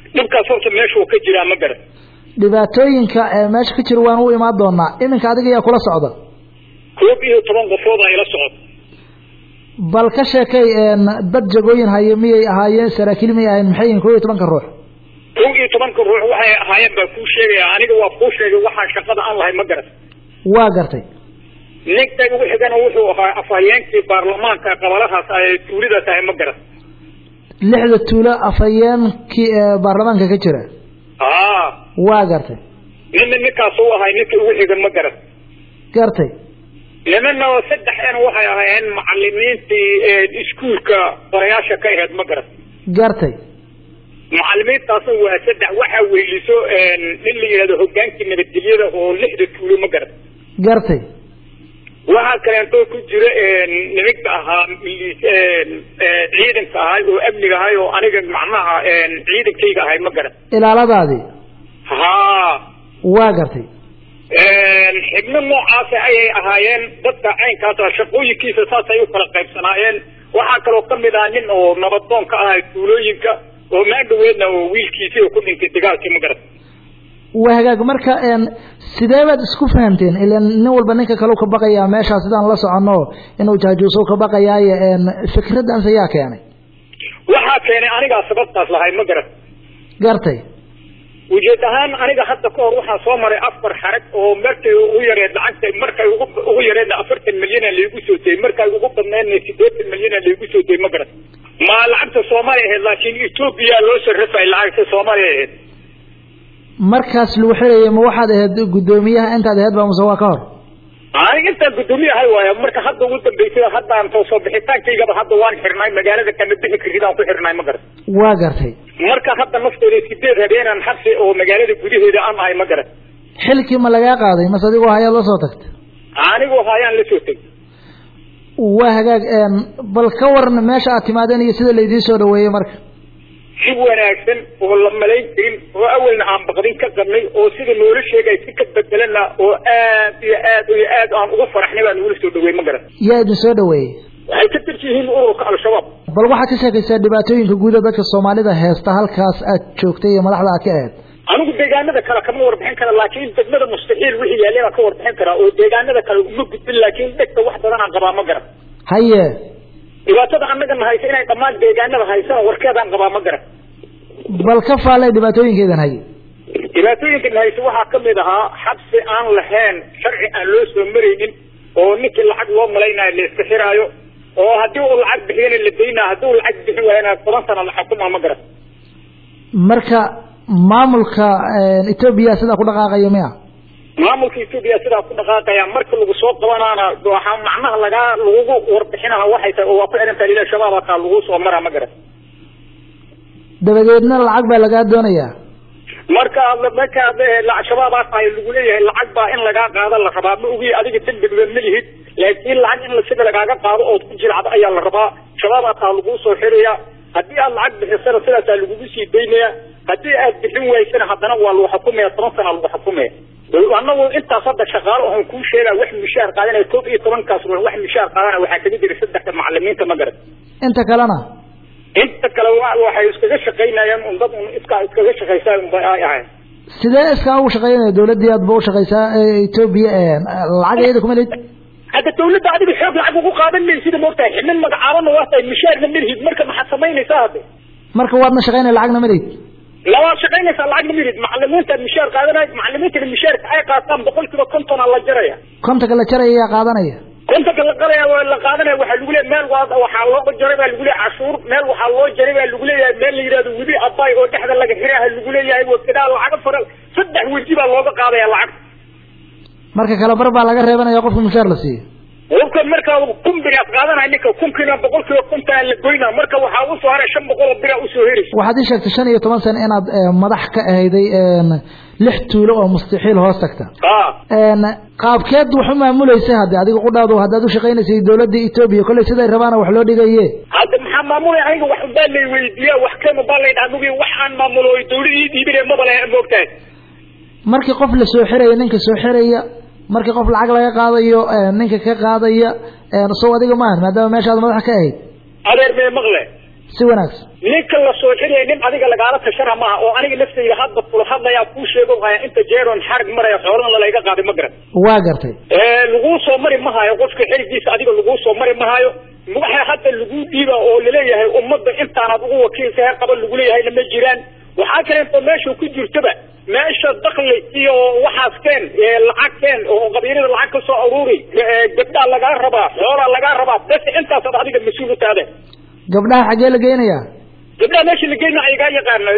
dhibkaas horta meeshuu ka jiraa ma garan dhibaatooyinka ee meesha ka jira waan u imaan doonaa iminka adiga yaa kula socda koob iyo toban qofood aa ila socod bal ka sheekay een dad jagooyin haye miyay ahaayeen saraakiil miyay ahaayeen maxay yihiin koob iyo tobanka ruux kow iyo tobanka ruux waxay ahaayeen baa kuu sheegaya aniga waa kuu sheegay waxaa shaqada aan lahay ma garan waa gartay ninka ugu xigana wuxuu ahaa afhayeenkii baarlamaanka qabalahaas ay tuulida tahay ma garan lixda tuulo afhayeenkii ee baarlamaanka ka jira haa waa gartay nina ninkaas u ahay ninka ugu xigan ma garan gartay nimana saddexena waxay ahaayeen macalimiintii iskuulka qorayaasha ka ahayd ma garan gartay macalimiintaasna waa saddex waxaa weyliso nin la yidhahdo hogaankii nabadgelyada oo lixda tuulo ma garan gartay waxaa kaleentoo ku jira nimanka ahaa milis ciidanka ahay oo amniga ahay oo aniga macnaha ciidankayga ahay ma garan ilaaladaadii haa waa gartay xibno noocaasa ayay ahaayeen dadka caynkaasa shaqooyinkiisa saasay u kala qaybsanaayeen waxaa kaloo kamid ah nin oo nabadoon ka ahay tuulooyinka oo maandhaweedna oo wiilkiisii oo ku dhintay dagaalkii ma garan waa hagaag marka een sidee baad isku fahamteen ilan nin walba ninka kale ka baqayaa meeshaa sidaan la soconno inuu jaajuuso ka baqayaaye een fikraddaas ayaa keenay waxaa keenay anigaa sababtaas lahay ma garan gartay ujeed ahaan aniga hadda ka hor waxaa soo maray afar xarag oo markay ugu yareed lacagta markay ugu ugu yareedna afartan milyana laygu soo dayay markay ugu badneedna sideetan milyana laygu soo dayay ma garan ma lacagta soomaaliya ahayd laakiin etoobiya loo sarrafay lacagta soomaaliya ahayd markaas lagu xirayay ma waxaad ahayd guddoomiyaha intaad ahayd baa muse waa ka hor aniga intaan guddoomiye ahay waayo marka hadda ugu dambeysay haddaan soo soo bixitaankaygaba hadda waan xirnay magaalada kama bixi karidaan ku xirnay ma garan waa gartay marka hadda nafteeda sideed habeenaan xabsi oo magaalada gudaheeda aan ahay ma garan xilkii ma lagaa qaaday mase adigoo hayaad la soo tagta anigoo hayaan la soo tegay waa hagaag een bal ka waran meesha aad timaadeen iyo sida laydiin soo dhaweeyey marka si wanaagsan oo la malayn karin oo awalna aan baqdin ka qabnay oo sida noola sheegay si ka bedelana oo aad iyo aad iyo aad aan uga faraxnay baa nagula soo dhaweey ma garan yaa idin soo dhaweeyey waxay ka tirsan yihiin ururka al-shabaab bal waxaad ka sheekaysaa dhibaatooyinka guuda dadka soomaalida heesta halkaas aad joogtay iyo madaxda aad ka ahayd anigu deegaanada kale kama warbixin kara laakiin degmada mustaxiil wixii yaalay baan ka warbixin karaa oo deegaanada kale uma gudbin laakiin dhegta wax badan aan qabaa ma garan haye dhibaatada annagana haysa inay dhammaan deegaanada haysana warkeedaan qabaa ma garan bal ka faallay dhibaatooyinkeedan haye dhibaatooyinkan hayse waxaa kamid ahaa xabsi aan lahayn sharci aan loo soo maraynin oo ninkii lacag loo malaynayo la iska xiraayo oo haddii uu lacag bixiyana la daynaa haddii uu lacag bixin waayana toban sana la xukumaa ma garan marka maamulka etoobiya sidaa ku dhaqaaqaya miya maamulka etoobiya sidaa ku dhaqaaqaya marka lagu soo qabanaana waxaa macnaha lagaa lagugu warbixinaha waxay tahay oo waa ku xirantaha lila shabaaba kaa lagu soo maraa ma garan dabadeedna lacag baa lagaa doonayaa marka marka shabaabaa tahay lagu leeyahay lacag baa in lagaa qaado la rabaa ma ogi adiga dembiba ma lihid laakiin lacag in sida lagaaga qaado ood ku jilcdo ayaa la rabaa shabaabaa taa laguu soo xiraya haddii aad lacag bixisana sidaasaa lagugu sii daynaya haddii aad bixin waysana haddana waa lagu xukumaya toban sana lagu xukumaya anagu intaas hadda shaqaalo oon kuu sheega wax mishaar qaadanaya koob iyo tobankaas ruux wax mishaar qaadana waxaa kamid jira saddexda macalimiinta ma garan inta kalena inta kale waxay iskaga shaqaynayaan un dad un iska iskaga shaqaysaa unba ay ahayn sidee iskaa ugu shaqaynaya dawladdii aad ba u shaqaysaa etoobiya lacag iyada kuma lid hadda dawladda adiga xoog lacag ugu qaadan maysida moogtahay xibnin magacaabana waa tahay mishaarna malihid marka maxaad samaynaysaa hadde marka waadna shaqaynaya lacagna ma lid labaad shaqaynaysaa lacagna malihid macalimiinta mishaar qaadanay macalimiintana mishaarka ay qaataan boqol kiiba konton aa la jaraya kontonka la jaraya yaa qaadanaya kontonka la qalaya la qaadanaya waxaa lagu leeyahay meel waa waxaa loo jaray baa lagu leeyahay cashuur meel waxaa loo jaray baa lagu leeyahay meel la yidhahdo webi abay oo dhexda laga xiraha lagu leeyahay wakadaa lacaga fara saddex weji baa looga qaadaya lacag marka kale bar baa laga reebanaya qofka mushaar la siiyo qofka marka kun biraad qaadanaya ninka kunkiina boqol kiiba konton la goyna marka waxaa usoo haray shan boqol oo bira usoo heraysa waxaad ii sheegtay shan iyo toban sano inaad madax ka ahayday lix tuulo oo mustaxiil hoos tagta qaabkeed wax u maamulaysa hadde adiga qudhaadu haddaad u shaqaynaysay dawladda etoobiya kolley siday rabaana wax loo dhigaye hadda maxaa maamulay aniga wax baa lay weydiiya wax kama baa lay dhaha mugi wax aan maamulo dawladii dhiibine maba le moogtahay markii qof la soo xiraya ninka soo xiraya markii qof lacag laga qaadayo ninka ka qaadaya sow adiga maahan maadaama meeshaad madax ka ahayd adeer mee maqle si wanaagsan ninka la soo xiraya nin adiga lagaala tashana maaha oo aniga naftayda hadda kula hadlayaa kuu sheego haya inta jeeron xarig maraya xoolana layga qaaday ma garan waa gartay laguu soo mari mahayo qofka xirigiisa adiga laguu soo mari mahayo waxa hadda lagu dhiiba oo laleeyahay ummadda intaanaad ugu wakiilka qaba lagu leeyahayna ma jiraan waxaa kaleeto meesha ku jirtaba meesha dakli iyo waxaas keen lacag keen oo qabiilada lacag ka soo aruuri gabdhaa lagaa rabaa xoolaa lagaa rabaa bes intaasaad adiga mas-uul u taade gabdhaha xaggee la geynayaa gabdhaha meesha la geyna ayagaa yaqaano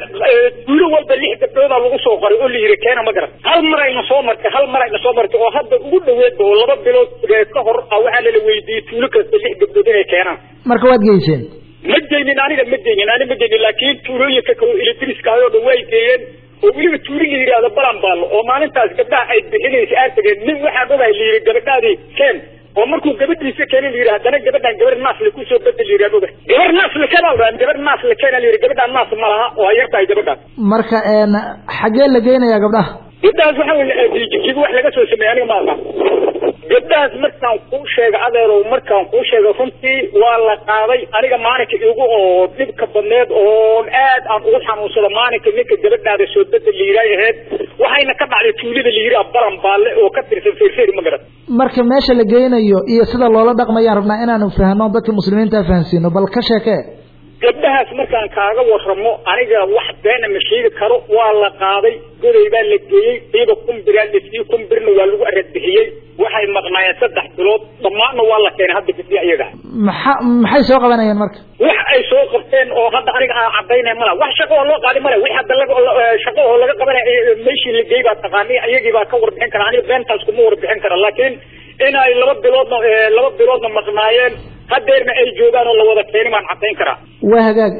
duulo walba lix gabdhoodaa lagu soo qoray oo la yiri keena ma garan hal mar ayna soo martay hal mar ayna soo martay oo hadda ugu dhaweedba oo laba bilood ka hor waxaa lala weydiiyey tuulo kasta lix gabdhood inay keenaan marka waad geyseen ma geynin aniga ma geynin ani ma geynin laakiin tuulooyinka kale electriska oo dhan way geeyeen oo weliba tuuli la yidhahdo balanbaalo oo maalintaas gabdhaha ay bixinaysa aad tageen nin waxaan ogahay la yidhi gabadhaadii keen oo markuu gabadhiisa keenay la yidhi haddana gabadhan gabar naasle kusoo bedel la yidhahdo ogahay gabar naasle keenaa la gabar naasle keena la yidhi gabadhaan naas ma laha oo ay yar tahay gabadhaas marka xaggee la geynayaa gabdhaha gabdhahaas waxa wey jijiga wax laga soo sameeyey aniga ma aqaan gabdhahaas markaan kuu sheega adeerow markaan kuu sheega runtii waa la qaaday aniga maalinka igu oo dhibka badneed oo aad aan ugu xanuunsado maalinka ninka gabadhaada soo bedel la yidhaay ahayd waxayna ka dhacday tuulada la yidhi baran baalle oo ka tirsan feerfeeri ma garan marka meesha la geynayo iyo sida loola dhaqmayaan rabnaa inaanu fahno dadka muslimiinta fahansiino bal ka sheekee gabdhahaas markaan kaaga waramo aniga wax beena ma sheegi karo waa la qaaday goday baa la geeyey iyada kumbiraa lasii kumbirna waa lagu aradbixiyey waxay maqnaayeen saddex bilood dhammaanna waa la keenay hadda gabdii ayaga maxa maxay soo qabanayeen marka wax ay soo qabteen oo hadda aniga aan cadaynay mala wax shaqo oo loo qaadi male wix hadda laga shaqo oo laga qabanay meeshii la geey baa taqaani ayagii baa ka warbixin kara aniga beentaas kuma warbixin kara laakiin inay laba biloodna laba biloodna maqnaayeen hadeerna ay joogaan oo la wada keenay baan cadayn karaa waa hagaag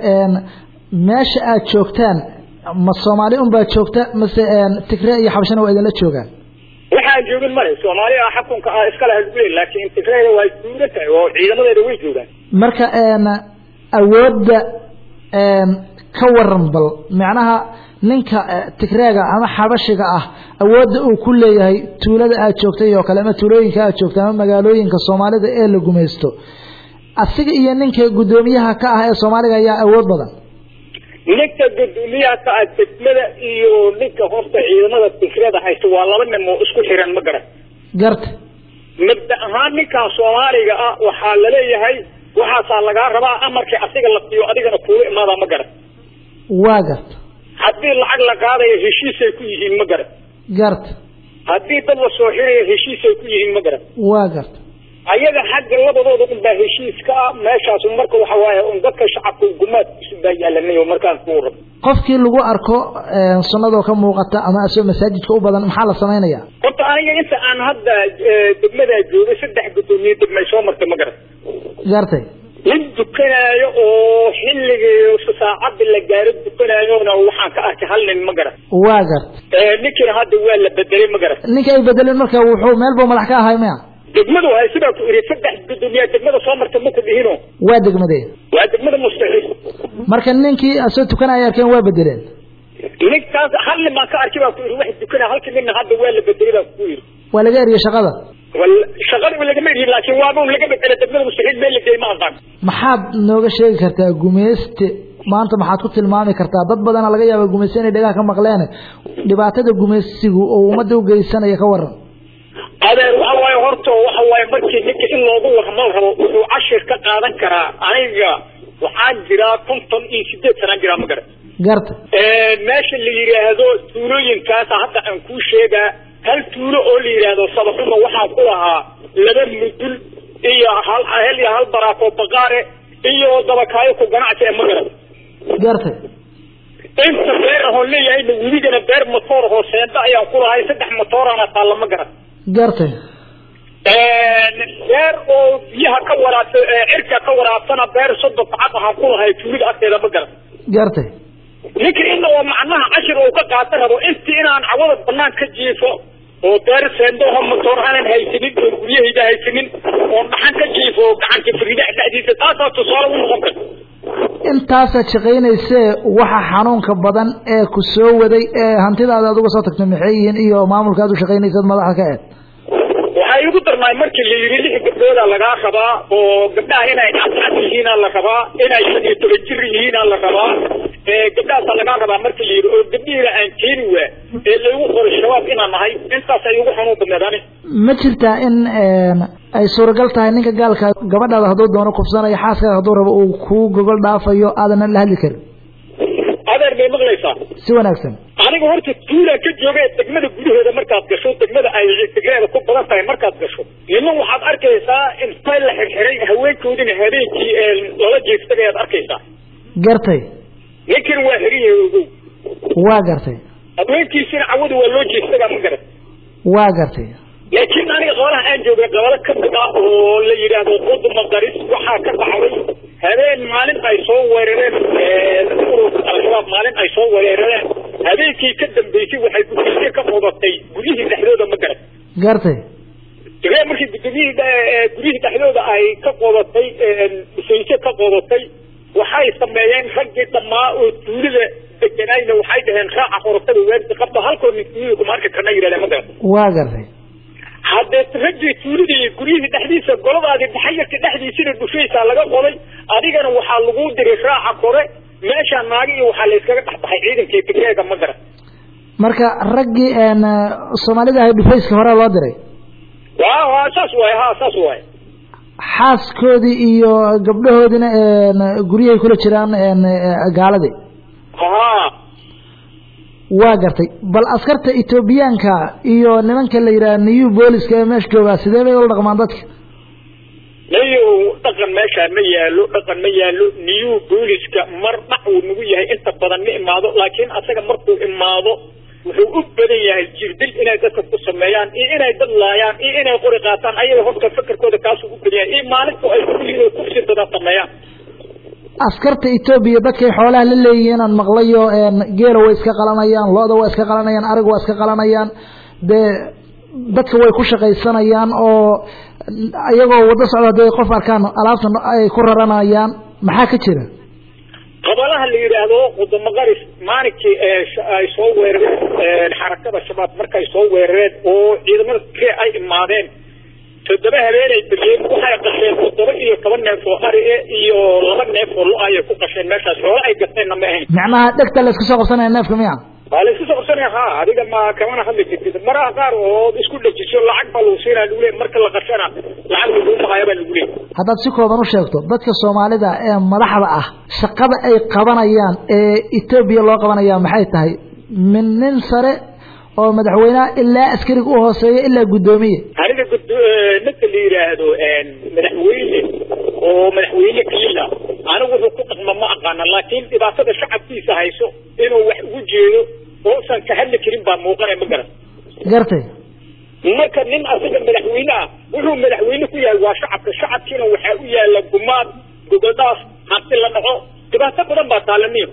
meesha aad joogtaan ma soomaali un baad joogta mase tigre iyo xabashana waa idinla joogaan waxaan joogin male soomaaliya xukunka ah iska laha lagu leey laakiin tigreeda waa duulan tahay oo ciidamadeeda way joogaan marka awoodda ka waran bal macnaha ninka tigreega ama xabashiga ah awoodda uu ku leeyahay tuulada aad joogtay oo kale ama tuulooyinka aad joogta ama magaalooyinka soomaalida ee la gumaysto asiga iyo ninka guddoomiyaha ka ah ee soomaaliga ayaa awood badan ninka guddoomiyaha ka ah degmada iyo ninka horta ciidamada tigrada haysta waa laba nin oo isku xiran ma garan garta mabda ahaan ninkan soomaaliga ah waxaa laleeyahay waxaasaa lagaa rabaa amarkii asiga la siiyo adigana kuula imaadaa ma garan waa garta haddii lacag la qaadayo heshiisay ku yihiin ma garan garta haddii dad la soo xirayo heshiisay ku yihiin ma garan waa garta ayaga xagga labadooda un baa heshiiska ah meeshaas marka waxa waaye un dadka shacabka gumaadkiisu baa yaalanay oo markaan kuu rab qofkii lagu arko sunnadoo ka muuqata ama asoo masaajidka u badan maxaa la samaynayaa horta aniga inta aan hadda degmadaa joogay saddex guddoomiye degmay soo martay ma garan gartay nin dukanaayo oo xilligii saacadda la gaaro dukanaayona waxaan ka arkay hal nin ma garan waa garta ninkiina hadda waa la bedelay ma garan ninka ay bedeleen marka wuxuu meel buu madax ka ahay maya degmadu hay sidaa ku iri saddex guddoomiyaa degmada soo marta maku dhihino waa degmadee waa degmada mustaxiil marka ninkii asoo tukanaya arkeen waa bedeleen ninkaas hal nin baan ka arkay baa ku iri wax dukana halkii ninna hadda waa la bedelay baa ku iri waa laga eriyey shaqada shaqada lagama eriyin laakiin waaba laga bedelay degmada mustaxiil meel la geey ma aqaan maxaad nooga sheegi kartaa gumeyste maanta maxaad ku tilmaami kartaa dad badana laga yaaba gumeyste inay dhagaha ka maqleen dhibaatada gumeysigu oo ummadda u geysanaya ka waran adeer waxa waaye horta waxa waaye markii ninka in loogu waramo rabo wuxuu cashir ka qaadan karaa aniga waxaan jiraa konton iyo sideed sanaan jiraa ma garan garta meesha la yidhaahdo tuulooyinkaasa hadda aan kuu sheegaa hal tuulo oo la yidhaahdo sabaxuma waxaan ku lahaa laba mudul iyo hal hel iyo hal baraako baqaare iyo dabakaayo ku ganacsi ee ma garan garta inta beer ahoon leeyahayna weligana beer matoor ahoo seenda ayaan ku lahay saddex matoorana taalla ma garan gartay beer oo biyaha ka waraabsa cirka ka waraabsana beer soddon bacad ahaan ku lahay tuulida agteeda ma garan gartay ninka in oo macnaha cashir uu ka qaata rabo intii inaan cawada banaan ka jiifo oo beer seendooha matoor aanan haysanin oo guryahayda haysanin oo dhaxan ka jiifo gacanka faridaha dhexdiisa taasaa tusaale u noqon karta intaasaad shaqaynaysee waxa xanuunka badan ee ku soo waday ee hantidaada aad uga soo tagtay maxay yihiin iyo maamulka aad u shaqaynaysad madaxda ka eed waxay iigu darnaay markii la yidhi lix gabdhooda lagaa rabaa oo gabdhaha inay cadcad yihiina la rabaa inay shan iyo toban jir yihiina la rabaa gabdhahaasa lagaa rabaa markii la yidhi oo gabdhihiina aan keeni waa ee laygu qoray shabaab inaan nahay intaas ay igu xanuun badneed ani ma jirtaa in ay suuragal tahay ninka gaalka gabadhaada hadduu doono kufsanayo xaaskaaga hadduu rabo uu kuu gogol dhaafayo aadan la hadli karin adeer bay maqlaysaa si wanaagsan aniga horta tuulaan ka jooga degmada gudaheeda markaad gasho degmada ay degreeda ku badan tahay markaad gasho niman waxaad arkaysaa intay la xirxiray haweenkoodina habeenkii lala jeestagay aad arkaysaa gartay ninkan waa xiran yahay ogow waa gartay haweenkiisina cawada waa loo jeestagaa ma garan waa gartay laakiin aniga qolaha aan joogay qabalo ka mid ah oo la yidhaahdo quduma qaris waxaa ka dhacday habeen maalin ay soo weerareen ururka al-shabaab maalin ay soo weerareen habeenkii ka dambeysay waxay gudoomiye ka qodatay guryihii dhexdooda ma garan gartay dagee markii gudoomiyihii guryihii dhexdooda ay ka qodatay dhufayse ka qodatay waxay sameeyeen raggii dhammaa oo tuulida deganayna waxay dhaheen raaca horotada weerdi qabta halkoo nin tuulida kuma arki karna yidhahdeen ma garan waa gartay haddee raggii tuulida iyo guryihii dhexdiisa goladaadii daxayarka dhexdiisina dhufaysaa laga qoday adigana waxaa lagu diray raaca kore meeshaa naagi iyo waxaa la iskaga dhexbaxay ciidankii tigreega ma garan marka raggii soomaalida ahay dhufayska horea loo diray wa wa saas waay ha saas waay xaaskoodii iyo gabdhahoodina guryahay kula jiraan gaaladii ha waa gartay bal askarta etoobiyaanka iyo nimanka la yidhaha new booliska ee meesha joogaa sidee bay ula dhaqmaan dadka nayo dhaqan meeshaa ma yaalo dhaqan ma yaalo new booliska mar dhac uu nagu yahay inta badan ma imaado laakiin asaga markuu imaado wuxuu u badan yahay jirdil inay dadka ku sameeyaan iyo inay dad laayaan iyo inay qori qaataan ayaga horta fakarkooda kaasuu u badan yahay iyo maalinta ay kulihiin kufsi badan sameeyaan askarta etoobiya dadkay xoolaha la leeyihiin aan maqlayo geela way iska qalanayaan lo-da way iska qalanayaan arig waa iska qalanayaan dee dadka way ku shaqaysanayaan oo iyagoo wado socda hadday qof arkaan alaabta ay ku raranayaan maxaa ka jira qabalaha la yidhaahdo qudamo qaris maalinkii ay soo weerareen xarakada shabaab markay soo weerareen oo ciidamada kee ay imaadeen toddoba habeenay degeen waxay qasheen toddoba iyo toban neef oo ari iyo laba neef oo lo ayay ku qasheen meeshaas xoolo ay gateenna ma ahayn macnaha dhegta la isku soo qabsanaya neefka miya waa la isku soo qabsanaya ha adiga ma kamana hadli jirtid maraha qaar oo isku dhajiso lacag baa lagu siinaa lagu leey marka la qashana lacag lagu maqaaya baa lagu leey haddaad si kooban u sheegto dadka soomaalida ee madaxda ah shaqada ay qabanayaan ee etoobiya loo qabanaya maxay tahay min nin sare oo madaxweyneha ilaa askariga u hooseeya ilaa guddoomiye aniga ninka la yidhaahdo madaxweyne oo madaxweyne kaliila anigu wuxuu ku dhaqma ma aqaana laakiin dhibaatada shacabkiisa hayso inuu wax ugu jeedo oosan ka hadli karin baa muuqanay ma garan gartay marka nin asaga madaxweyne ah wuxuu madaxweyne ku yahay waa shacabka shacabkiina waxaa u yaala gumaad gogoldhaaf hanti la dhaco dhibaato badan baa taalaniyo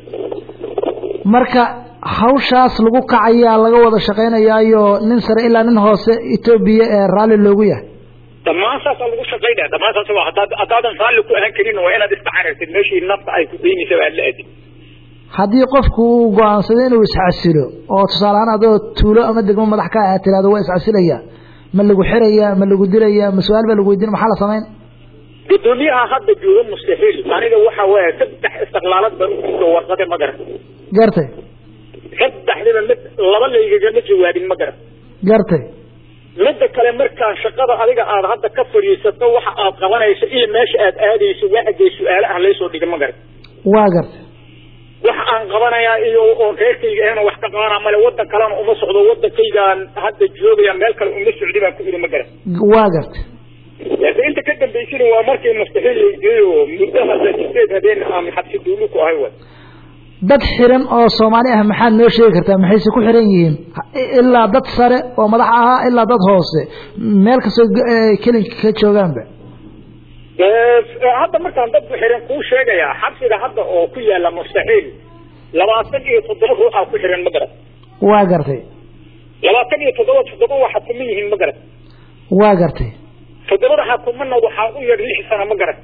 marka hawshaas lagu kacayaa laga wada shaqaynayaayo nin sare ilaa nin hoose etoobiya ee raalli loogu yahay dhammaan saasaa lagu shaqaynaya dhammaan saas waa haddaad haddaadan raalli ku ahaan karin waa inaad istacarartid meeshii nafta ay ku daynaysa aad la aadin haddii qofku uu go-aansado inuu iscasilo oo tusaale ahaan adoo tuulo ama degmo madax ka ah tirahdo waa iscasilaya ma lagu xiraya ma lagu dilaya ma su-aal baa lagu weydiin maxaa la samayn gudoomiyaha hadda jooga mustaxiil aniga waxa weeye saddex istiqlaalad baan u jirto warqade ma garan gartay saddexdiba mid laba laygagama jawaabin ma garan gartay midda kale markaa shaqada adiga aad hadda ka fadhiisato waxa aad qabanayso iyo meesha aad aadayso waxagee su-aale ah laysoo dhiga ma garan waa gartay waxa aan qabanayaa iyo oon reerkayga ahna wax ka qabanaa male wadan kalena uma socdo wadankaygaan hadda joogaya meel kale uma socdi baan ku iri ma garan waa gartay laakiin inta ka dambaysana waa markii mustaxiil laygeeyo muddo hadda sideed habeen aan xabsi duulu ku ahay way dad xiran oo soomaali ah maxaad noo sheegi kartaa maxayse ku xiran yihiin ilaa dad sare oo madax ahaa ilaa dad hoose meel kastoo kelinka ka joogaanba hadda markaan dad xiran kuu sheegayaa xabsiga hadda oo ku yaala mustaxiil labaatan iyo toddoba ruuxaa ku xiran ma garan waa gartay labaatan iyo toddoba toddoba waa xakuman yihiin ma garan waa gartay toddobada xakumana waxaa u yar lix sana ma garan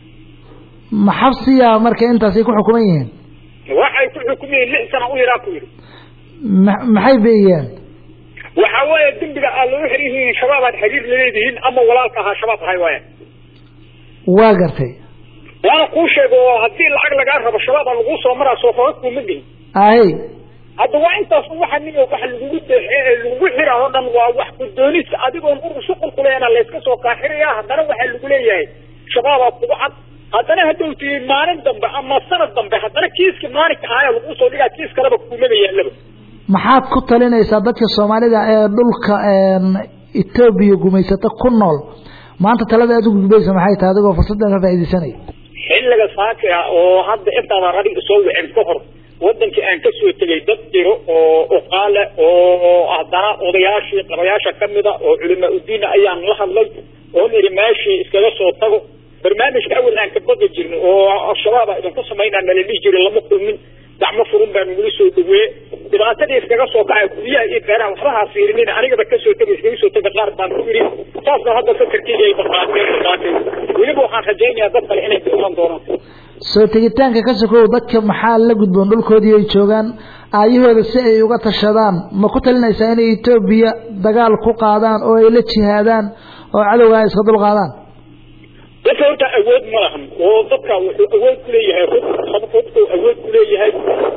ma xabsiya marka intaasay ku xukuman yihiin waxay ku xukumayeen lix sana u yaraa ku yidhi ma maxay beeyeen waxa weeye dembiga aad lagu xiran yihiin shabaab aad xiriir laleedihiin ama walaalka ahaa shabaab ahay waaya waa gartay waana kuu sheego oo haddii lacag lagaa rabo shabaab aa lagu soo maraa soo fara kuuma gelin ahe hadda waa intaas waxa nin waxa lagugu lagugu xiraa oo dhan waa wax gudoonis adigoon urur shuqul kuleena layska soo kaaxiraya haddana waxaa lagu leeyahay shabaabaa kugu cad haddana hadduu tii maalin dambe ama sanad dambe haddana kiiska maalinka ahaaya lagu soo dhigaa kiis kaleba kumaba yaallaba maxaad ku talinaysaa dadka soomaalida ee dhulka etoobiya gumaysata ku nool maanta talada aad ugu gudbaysa maxay tahay adigoo fursaddan ka faaidaysanaya xilliga saaki ah oo hadda intaada adiga soo wicin ka hor wadankii aan ka soo tegay dad jiro oo uqaale oo haddana odayaashii qabayaasha kamida oo culimaa udiina ayaan la hadlay oon iri meeshii iskaga soo tago barnaamijka awal aan ka baqi jirnay oo al-shabaab a idinku samaynaa nala dhihi jiray lama kulmin gacmo furun baa nagula soo dhaweeye dhibaatadii iskaga soo kacay guryaha iyo beeraha waxbaha fiirinin anigaba kasoo tegay iskaga soo tegay qaar baan ku yidhi saasna hadda fakarkeyga ay baqaateen baqaateen weliba waxaan rajaynayaa dad kale inay iman doonaan soo tegitaanka ka sokow dadka maxaa la gudboon dhulkoodii ay joogaan aayahooda si ay uga tashadaan ma ku talinaysaa inay etoobiya dagaal ku qaadaan oo ay la jihaadaan oo cadowga ay iska dul qaadaan dadka horta awood ma lahan oo dadka wuxuu awood kuleeyahay rug rugku awood kuleeyahay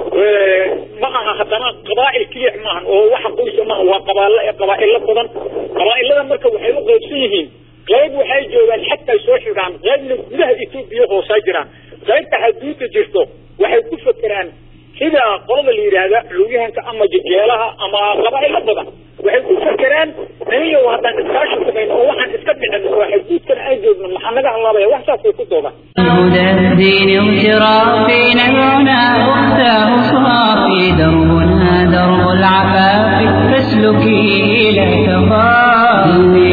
ma aha haddana qabaa'il keliya maahan oo waxa qoysa maaha waa qabaal qabaa'ilo badan qabaa'ilada marka waxay u qaybsan yihiin qayb waxay joogaan xagtay soo xigaan qaybna gudaha etoobiya hoosaa jiraan qaybta haduuda jirto waxay ku fakeraan sida qolada la yidhaahda culuyahanka ama jejeelaha ama qabaa'ilo badan waxay ku fakeraan aniyo haddaan iskaashi samayn oo waxaan iska dhicin oo xaduudkan aan joogno maxaa naga halaabaya wax saasay ku doodaan هدى الدين اغترافي نبعنا أختاه صافي دربنا درب العفاف فاسلكي لا تخافي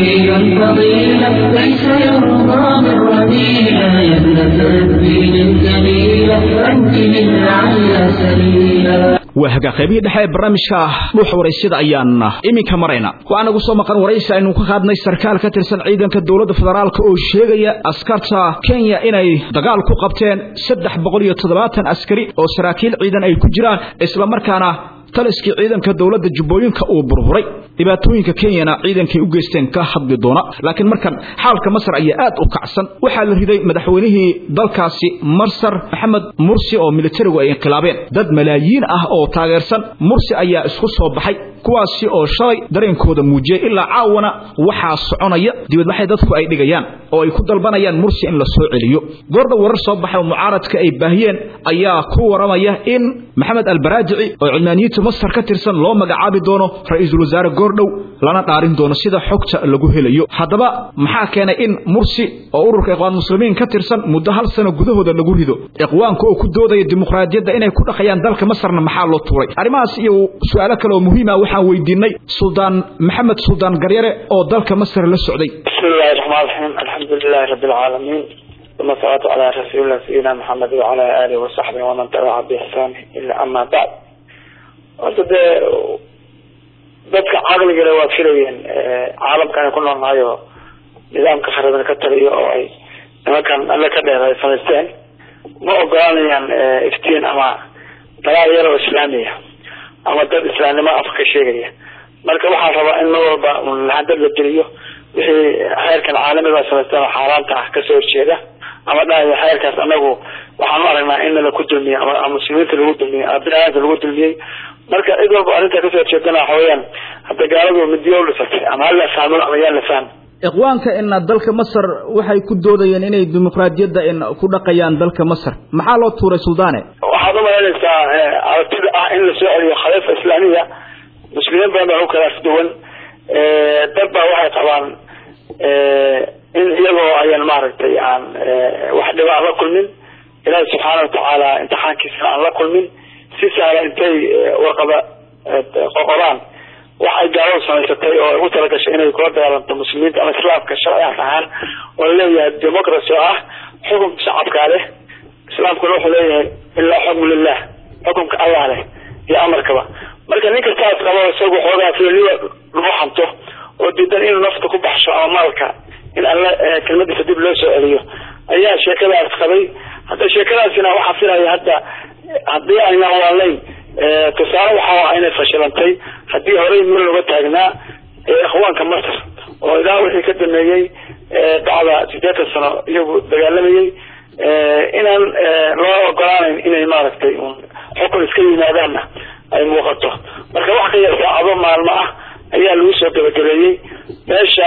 فضيلة ليس يرضى بالرذيلة يا ابنة الدين الجليلة أنت من لعل سبيلا waa hagaa qaybihii dhexe ee barnaamijka dhuuxa waraysyada ayaan iminka marayna waxaa nagu soo maqan waraysi aynu ka qaadnay sarkaal ka tirsan ciidanka dowladda federaalka oo sheegaya askarta kenya inay dagaal ku qabteen saddex boqol iyo toddobaatan askari oo saraakiil ciidan ay ku jiraan islamarkaana taliskii ciidanka dowladda jubbooyinka uu burburay dhibaatooyinka kenyana ciidankay u geysteen ka hadli doona laakiin markan xaalka masar ayaa aad u kacsan waxaa la riday madaxweynihii dalkaasi marsar maxamed mursi oo militarigu ay inqilaabeen dad malaayiin ah oo taageersan mursi ayaa isku soo baxay kuwaasi oo shalay dareenkooda muujiyey ilaa caawana waxaa soconaya dibadbaxay dadku ay dhigayaan oo ay ku dalbanayaan mursi in la soo celiyo goordha warar soo baxay oo mucaaradka ay baahiyeen ayaa ku waramaya in maxamed albaraajici oo cilmaaniyiinta masar ka tirsan loo magacaabi doono ra-iisul wasaare goordhow lana dhaarin doono sida xogta lagu helayo haddaba maxaa keenay in mursi oo ururka iqwaan muslimiin ka tirsan muddo hal sano gudahooda lagu rido iqwaanka oo ku doodaya dimuqraadiyadda inay ku dhaqayaan dalka masarna maxaa loo tuuray arrimahaas iyo su-aalo kale oo muhiima waxaan weydiinay suldaan maxamed suldaan garyare oo dalka masar la socday بسم الله الرحمن الرحيم الحمد لله رب العالمين ثم الصلاة على رسول الله سيدنا محمد وعلى آله وصحبه ومن تبع بإحسان إلا أما بعد horta dee dadka caqligale waa filayeen caalamkan ay ku noolnahay oo nidaamka kharaban ka taliyo oo ay nimankan alle ka dheer ay samaysteen ma ogolanayaan iftiin ama dalaal yar oo islaamiya ama dad islaamnimo afka ka sheegaya marka waxaa rabaa in mar walba lahadad la geliyo wixii xeerkan caalamiga samaysteen oo xaaraanta ah kasoo horjeeda ama dhahayo xeerkaas anagu waxaan u aragnaa in la ku dulmiyey ama muslimiinta lagu dulmiyey ama bini-aadamka lagu dulmiyey marka cid walba arrintaa kasoo horjeedana waxa weeyaan hadda gaaladu midiyo u dhisatay ama hala fahmo ama yaan la fahmi iqwaanka in dalka masar waxay ku doodayeen inay dimuqraadiyadda in ku dhaqayaan dalka masar maxaa loo tuuray suldaane waxaad u malaynaysaa aragtida ah in la soo celiyo khaliifa islaamiya muslimiin badan baa u kala afduwan dad baa waxay qabaan in iyagoo ayaan maaragtay aan wax dhiba aan la kulmin ilaahi subxaana watacaala imtixaankiisana aan la kulmin si sahla intay warqada qoqoraan waxay gaaladu samaysatay oo ugu talagashay inay kula dagaalanto muslimiinta ama islaamka sharci ahaan oo laleeyahay democracy oo ah xukunka shacabkaa leh islaamkuna wuxuu leeyahay ilaa xukmu lilah xukunka allah leh iyo amarkaba marka nin kastaas qabo isagu xoogaa feeliya lagu xanto oo diidan inuu nafta ku baxsho ama maalka in alla kelmadiisa dib loo soo celiyo ayaa sheekadaas qabay hadda sheekadaasina waxaa filaya hadda haddii aynan waalayn tusaale waxaa ah inay fashilantay haddii horey meel looga taagnaa ikhwaanka masr oo ilaa wixii ka dameeyey bacda sideetan sano iyagu dagaalamayey inaan loo ogolaanayn inay maaragtay xukun iska yimaadaanna ay muuqato marka wax ka yar saacado maalmo ah ayaa lagu soo gabagabeeyey meesha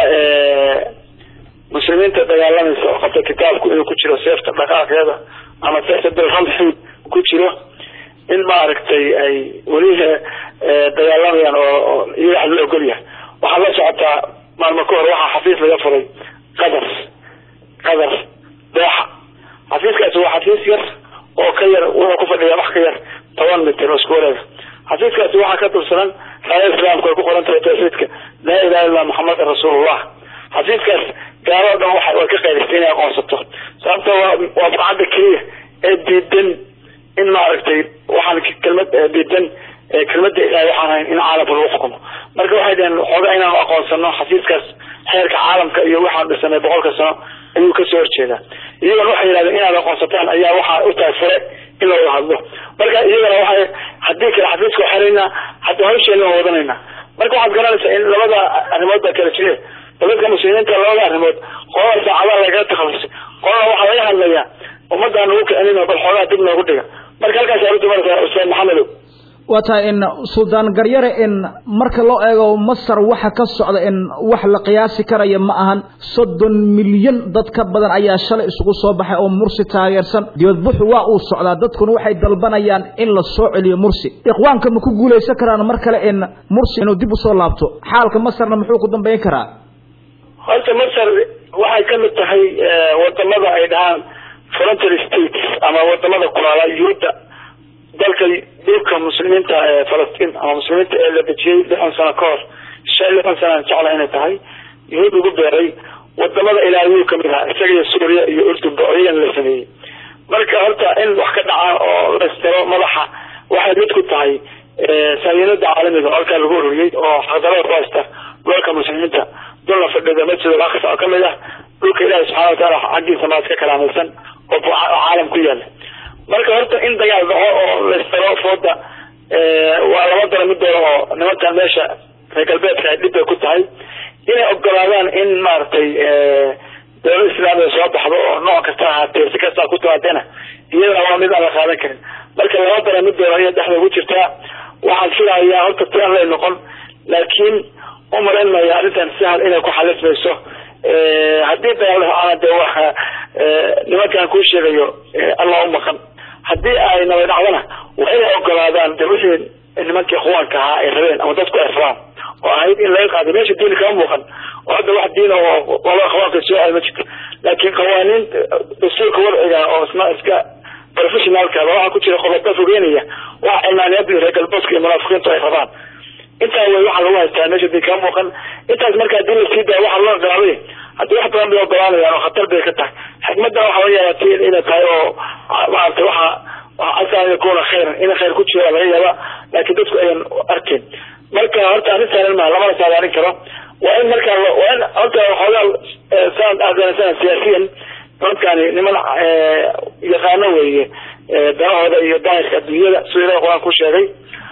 muslimiinta dagaalamaysa oo qabta kitaabku inuu ku jiro seefta dhaqaaqeeda ama seefta bilramxi ku jiro in maaragtay ay weli dagaalamayaan oo iyaga wax la ogolyahay waxaa la socotaa maalmo ka hor waxaa xafiis laga furay qadar qadar dooxa xafiiskaasi waa xafiis yar oo ka yar wuxuu ku fadhiyaa wax ka yar toban mitir oo isku wareega xafiiskaasi waxaa ka dulsanan raaya islaamku ay ku qoran tahay tawxiidka laa ilaha illa maxamedan rasuulullah xafiiskaas gaaloo dhan waxa way ka qaydistay inay aqoonsato sababta waa waa bacadda keliya ee diidan in maaragtay waxaan kelmad diidan kelmada ilahay waxaan hayn in caalamka lagu xukumo marka waxay dhaheen xoogaa inaanu aqoonsano xafiiskaas xeerka caalamka iyo waxaan dhisanay boqolka sano ayuu kasoo horjeedaa iyagana waxay yidhahdeen inaad aqoonsataan ayaa waxaa u tahay fure in lawada hadlo marka iyagana waxay haddii kale xafiiska waxaraynaa hadda hawsheena waa wadanayna marka waxaad garanaysaa in labada arrimood baa kala jire dadka muslimiinta labada arrimood qolada saacadaha lagaga takhalusay qolada waxaa laga hadlayaa ummadaan nagu kicinin bal xoogaa dib noogu dhiga marka halkaas aad udumaraysaa ustaad maxamedow waa tahay in suldaan garyare in marka loo eego masar waxa ka socda in wax la qiyaasi karaya ma ahan soddon milyan dad ka badan ayaa shalay isugu soo baxay oo mursi taageersan dibadbuxu waa uu socdaa dadkuna waxay dalbanayaan in la soo celiyo mursi ikhwaanka ma ku guulaysan karaan mar kale in mursi inuu dib usoo laabto xaalka masarna muxuu ku dambayn karaa horta masar waxay ka mid tahay wadamada ay dhahaan frontier states ama wadamada kulaala yuhuudda dalka dhulka muslimiinta ee falastiin ama muslimiinta ee la dejiyey lixdan sano ka hor shan lixdan sanaan jecla inay tahay yuhuud ugu beeray wadamada ilaahiyuu kamid ahaa isaga iyo suuriya iyo urdunba oo iyagana la sameeyey marka horta in wax ka dhacaan oo la istiro madaxa waxay mid ku tahay saayinada caalamiga oo halkaa lagu ururiyey oo xaqdarada ku haysta dhulka muslimiinta dulna fadhida masjid al aqsa oo kamid ah dhulka ilaahi subxana wataala xaggiisa maad ka kalaamaysan oo caalam ku yaala marka horta in dagaal dhaco oo la istiro fooda waa laba dara midooda oo nimankan meesha reer galbeedka ay dhib bay ku tahay inay ogolaadaan in maaragtay dowlad islaamiga soo baxdo oo nooc kasta ahaatee si kastaa ku timaadeena iyadana waa mid aan la qaadan karin marka laba dara midooda ayay dhexda ugu jirtaa waxaan filayaa horta tian lay noqon laakiin umalayn maya arrintan sahal inay ku xalismayso haddii dagaal dhacaana dee waxa nimankan kuu sheegayo allah u maqan haddii ay nabad dhacdana waa inay ogolaadaan de wixii nimankii ikhwaanka ahaa ay rabeen ama dadku ay rabaan oo ahayd in laga qaado meesha diini kama muuqan oo hadda wax diin oo wala ikhwaanka soo aay ma jirto laakiin qawaaniin dastuurka wadciga oo isna iska professionalka waxaa ku jira qodobo fogeynaya wax cilmaaniyada reer galbeedka iyo munaafiqiintu ay rabaan intaa way waxaa lagu haystaa meesha diin kama muuqan intaas marka hadii la sii daayo waxaa loo ogolaaday haddii wax badan bay ogolaanayaan oo khatar bay ka tahay xikmadda waxa laga yaabaa inay tahay oo maaragtay waxa asa an yakuna khayran in khayr ku jiro laga yaaba laakiin dadku ayan arkin marka horta arrintan ma lamana saadaalin karo waa in marka waa in horta waxoogaa saan afghanistan siyaasiyan nimankani niman yaqaano weeye danahooda iyo daahirka adduunyada siduu ilahi qur-aan ku sheegay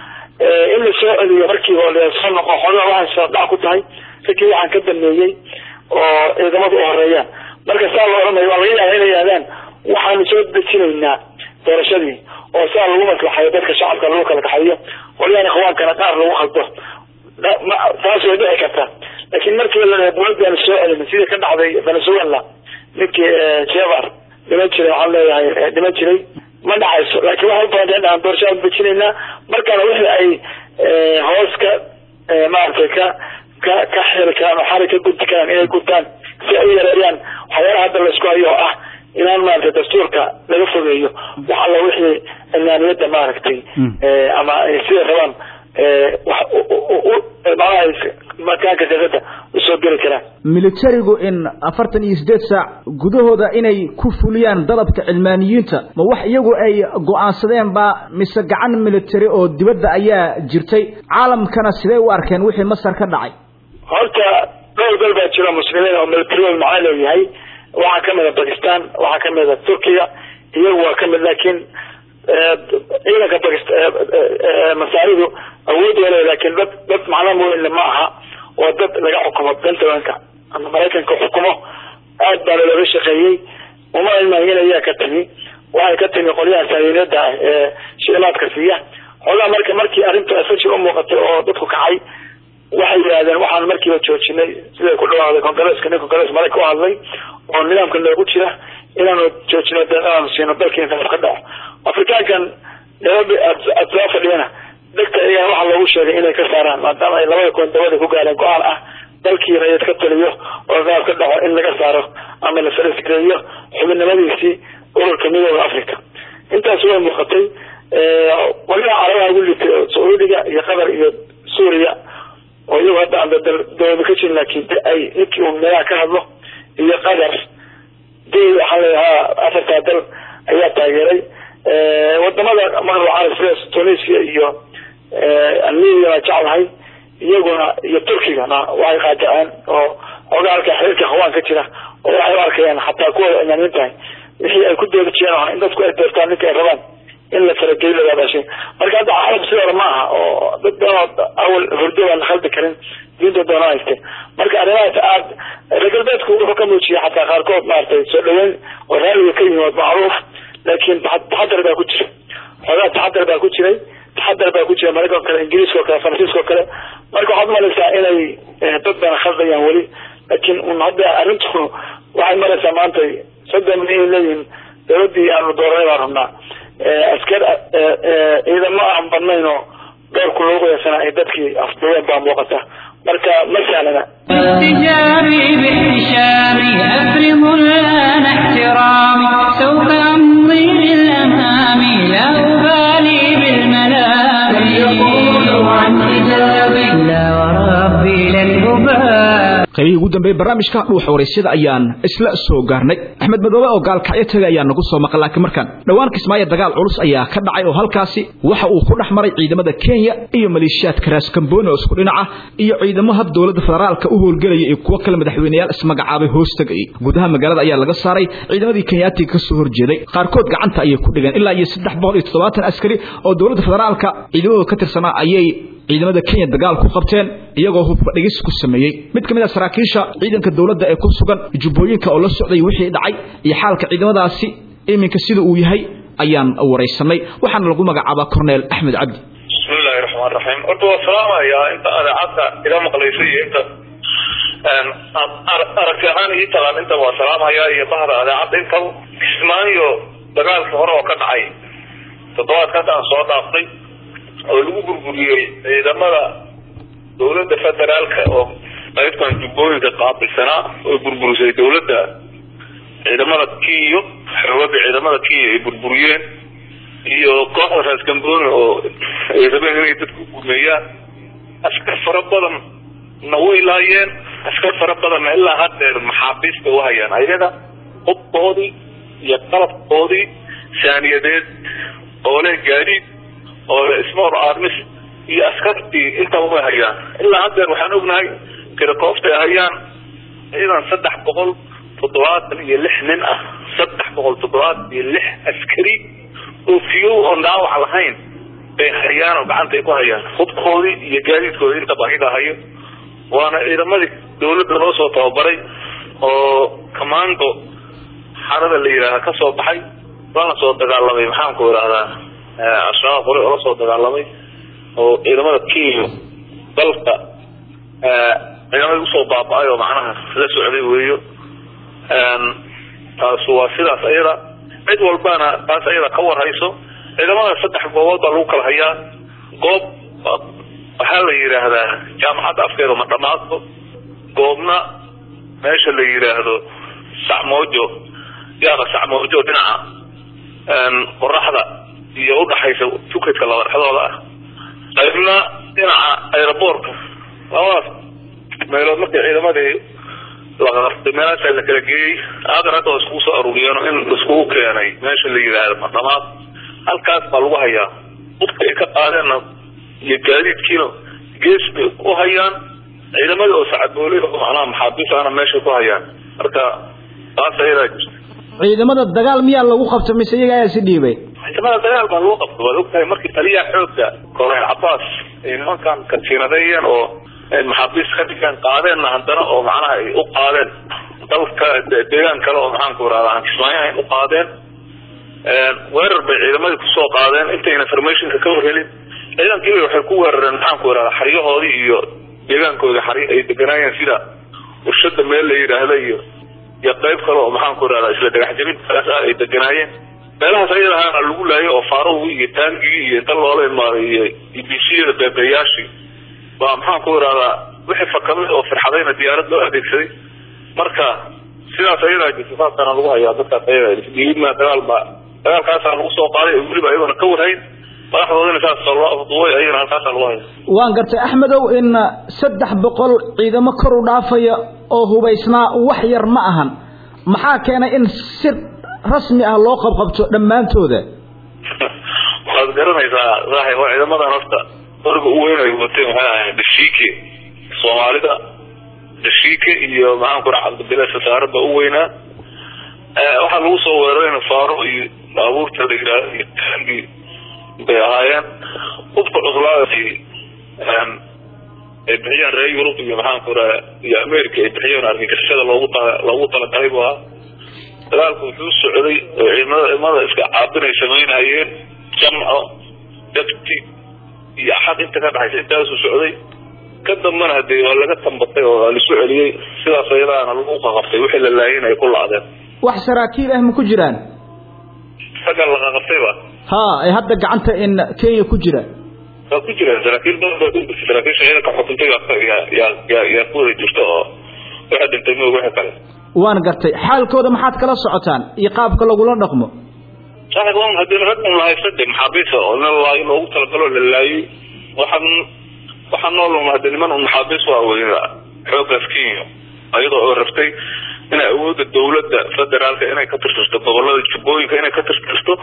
in la soo celiyo markiiba oo lasoo noqo xoogaa waxay sardhac ku tahay ragii waxaan ka dameeyey oo ciidamadu u horeeyaan marka saa loo oranayo waa laga yaaba inay yidhahdaan waxaanu soo dejinaynaa doorashadii oo saa lagu maslaxayo dadka shacabka lagu kala kaxayo qolyaan ikhwaankana qaar lagu khaldo taas way dhici kartaa laakiin markii la dowladdaanu soo celin sidii ka dhacday venezuela ninkii jevar dhiman jiray waxaan leeyahay dhiman jiray ma dhacayso laakiin waxay ubadan aan doorashada dejinaynaa markaana wixii ay hoos ka maaragtay ka ka ka xiri karaan oo xari ka gudbi karaan inay gudtaan si ay u yareeyaan waxyaalaha hadda laisku hayo oo ah inaan maaragtay dastuurka laga fogeeyo wax alla wixii cilmaaniyadda maaragtay ama siday rabaan manaha makaanka siyaasadda usoo geli karaan militarigu in afartan iyo sideed saac gudahooda inay ku fuliyaan dalabka cilmaaniyiinta ma wax iyagu ay go-aansadeen baa mise gacan military oo dibadda ayaa jirtay caalamkana sidee u arkeen wixii masar ka dhacay horta dhowr dal baa jiro muslimiin oo military macaan leeyahay waxaa kamid a bakistan waxaa kamid a turkiga iyagu waa kamid laakiin ciidanka masaaridu awood wale laakiin dad dad macno mooyinle ma aha waa dad laga xukumo pentagonka ama maraykanka xukumo aad baana looga shaqeeyey uma ilmahin ayaa ka timi waxay ka timi qolyaha saayinada ah ee shilimaadka siiya xoogaa marka markii arrintu asaji u muuqatay oo dadku kacay waxay yidhahdeen waxaan markiiba joojinay siday ku dhawaaday congresska nin congres marayka u hadlay oo nidaamka noogu jira inaanu joojino deeqaanu siino dalkii inta ka dhaco afrikaankan nairobi aad soo fadhiyana dhegta iyaga waxaa loogu sheegay inay ka saaraan maadaama ay labada koon dabada ku gaareen go-aan ah dalkii rayid ka taliyo oo qaab ka dhaco in laga saaro ama la falasgareeyo xubinimadiisii ururka midooda africa intaas way muuqatay qolyaha carabaha ugu litay sacuudiga iyo qatar iyo suuriya oo iyagu hadda aan dawlada ka jirin laakiin ay ninkii uu meelaha ka hadlo iyo qatar dal waxaa layahaa afartaa dal ayaa taageeray wadamada maqrab carab sida tunisia iyo almenia baa jeclahay iyaguna iyo turkigana waxay qaadaceen oo xoogaa halka xiriirka hawaan ka jira oo waxay u arkayaan xataa kuwa imaamin tahay wixii ay ku doodi jireen in dadku ay doortaan ninka ay rabaan in la farageliyo lagaadashay marka hadda carab sidii hore ma aha oo dad badan awal hurdo baan la khaldi karin diinta doona hayste marka arrimahaas aad reer galbeedku wuxuu ka muujiyay xataa qaarkood maaragtay soo dhaweyn oo raalliga ka yimid macruuf laakiin taxadar baa ku jira xoogaa taxadar baa ku jiray taxadar baa ku jira maraykanka kale ingiriiska o kale faransiiska o kale marka waxaad umalaysaa inay dad badan khaldayaan weli laakiin un hadda arrintu waxay maraysaa maanta soddon milyan leeyihiin dawladii aanu dooranay baan rabnaa askar ciidamo aan badnayn oo doorku loogu yeesana ay dadkii afduween baa muuqata marka ma sahlana احتجابي باحتشامي أفرض الآن احترامي سوف أمضي للأمام لا أبالي بالملام يقولوا عن حجابي لا وربي لن أبالي qaybihii ugu dambeeyey barnaamijka dhuuxa waraysyada ayaan isla soo gaarnay axmed madoobe oo gaalkacyo taga ayaa nagu soo maqan laakiin markaan dhowaan kismaayo dagaal culus ayaa ka dhacay oo halkaasi waxa uu ku dhex maray ciidamada kenya iyo maleeshiyaadka raaskambooni oo isku dhinaca iyo ciidamo hab dowladda federaalka u howlgelaya iyo kuwo kale madaxweyneyaal ismagacaabay hoos tegayay gudaha magaalada ayaa laga saaray ciidamadii kenyaatiga ka soo horjeeday qaarkood gacanta ayay ku dhigeen ilaa iyo saddex boqol iyo toddobaatan askari oo dowladda federaalka ciidamadooda ka tirsanaa ayay ciidamada kenya dagaal ku qabteen iyagoo hubka dhigis ku sameeyey mid ka mid a saraakiisha ciidanka dowladda ee ku sugan jubbooyinka oo la socday wixii dhacay iyo xaalka ciidamadaasi iminka sida uu yahay ayaan waraysanay waxaana lagu magacaabaa corneel axmed cabdi bismillahi raxmaan raxiim horta waa salaamayaa inta adeecadda ila maqlaysa iyo inta aragti ahaan ii taqaan inta waa salaamayaa iyo bahda adeecadda intaba kismaayo dagaalkii hore oo ka dhacay toddobaadkan aan soo dhaaftay oo lagu burburiyey ciidamada dawladda federaalka oo qaybtan jubbooyinka qaabilsanaa oo burburisay dawladda ciidamada kiyo xoogada ciidamada kiyo ay burburiyeen iyo kooxda raas gambooni oo ay rabeen inay dadku gumeeyaan askar fara badan na way laayeen askar fara badanna ilaa haddeer maxaabiis bay uhayaan ayaga hubkoodii iyo qalabkoodii saaniyadeed oo leh gaadiid oo leh small armis iyo askartii intaba way hayaan ilaa haddeer waxaan ognahay tirakoobtay hayaan ciidan saddex boqol toddobaatan iyo lix nin ah saddex boqol toddobaatan iyo lix askari oo fiyow oon dhaawac lahayn bay hayaan oo gacanta ay ku hayaan hubkoodii iyo gaadiidkoodii intaba ayaga hayo waana ciidamadii dawladda loo soo tababaray oo commando xarada la yidhaaha ka soo baxay lana soo dagaalamay maxaan ku idhahdaa al-shabaab hore oo la soo dagaalamay oo ciidamada kenya dalka ciidamadii usoo baaba-ay oo macnaha la socday weeyo taasu waa sidaas ayada cid walbana taas ayada ka warhayso ciidamada saddex goobood baa lagu kala hayaa goob waxaa la yidhaahdaa jaamacadda afkeeda ma dhamaadko goobna meesha la yidhaahdo sacmoojo yaaba sacmoojo dhinaca qoraxda iyo udhaxaysa tukadka laba dhexdooda ah qaybna dhinaca aeroboortka labadaas meelood markay ciidamadii laqartay meelaasaa la kala geeyey aadan hadda waa iskugu soo aruuriyeen in laiskugu keenay meesha la yidhaahdo madhamaad halkaas baa lagu hayaa hubka ay ka qaadeenna iyo gaadiidkiina gees bay u hayaan ciidamadii oo sacadbooley oo macnaha maxaabiis ahna meeshay ku hayaan marka taas ayadaa jirta ciidamada dagaal miyaa lagu qabta mise iyaga ayaa si dhiibay ciidamada dagaal baa lagu qabta waad ogtahay markii taliyaha xoogga korneyl cabaas ay nimankan katiinadeeyeen oo maxaabiis ka dhigaan qaadeenna haddana oo macnaha ay u qaadeen dalka deegaan kale oo maxaanku irahda aan kismaayahayn u qaadeen weerar bay ciidamadii kusoo qaadeen intayna informationka ka warhelin ciidankiiba waxay ku weerareen maxaanku irahda xaryahoodii iyo deegaankooda xaryo ay deganaayeen sida warshada meel la yidhaahda iyo iyo qayb kale oo maxaanku irahda isla dhagax jabintaas ah ay deganaayeen meelahaas ayada ahaana lagu laayay oo faaruhii iyo taangigii iyo inta loola imaaday iyo ibisiyada beebeyaashii baa maxaanku irahdaa wixii fakaday oo firxadayna diyaarad loo adeegsaday marka sidaas ayadaa jirta saasaana lagu hayaa dadkaas ayaga dhiibma dagaal baa dagaalkaasaa lagu soo qaaday oo weliba ayagoona ka warhayn madaxdoodina saas loo afduubay ayagana halkaasaa lagu haya waan gartay axmedow in saddex boqol ciidamo kor u dhaafaya oo hubaysnaa wax yar ma ahan maxaa keenay in si rasmi ah loo qabqabto dhammaantooda waad garanaysaa saaxib waa ciidamadan horta qoriga u weyn ay wateen waxay ahayn dashiike soomaalida dashiike iyo maxaanku raa cabdibile sasaarada u weynaa waxaa lagu soo weerarayna faaro iyo baabuurta la yidhaahdo iyo taangi bay ahaayeen hubka cuslaadasi ay bixiyeen reer yurub iyo maxaanku raa iyo america ay bixiyeen argagixisada loogu tala loogu talagalay bu ahaa dagaalku wuxuu socday oo ciidamada ciidamada iska caabinay samaynayeen jamco dafti iyo axad inta ka dhaxaysa intaasuu socday ka dambana hadee waa laga tambatay oo waa lasu celiyey sidaas ayadaana lagu qaqaftay wixii la laayeen ay ku lacdeen wax saraakiil ah ma ku jiraan ragga la qaqaftayba ha ay hadda gacanta in kenya ku jira waa ku jiraan saraakiil badan baa ku jirta saraakiisha ciidanka xukuntay yaa yaa yaa yaa ku wada jirta oo waxa dhintay moog wixii kale waan gartay xaalkooda maxaad kala socotaan iyo qaabka lagula dhaqmo saaxib waan hadii rag un lahaysta de maxaabiisa oo nin laayo loogu talagalo la laayay waxaan waxaa nool hade niman un maxaabiis waa weyna xoogaas kenya iyadoo oo rabtay inay awoodda dawladda federaalka inay ka tirtirto gobolada jubbooyinka inay ka tirtirto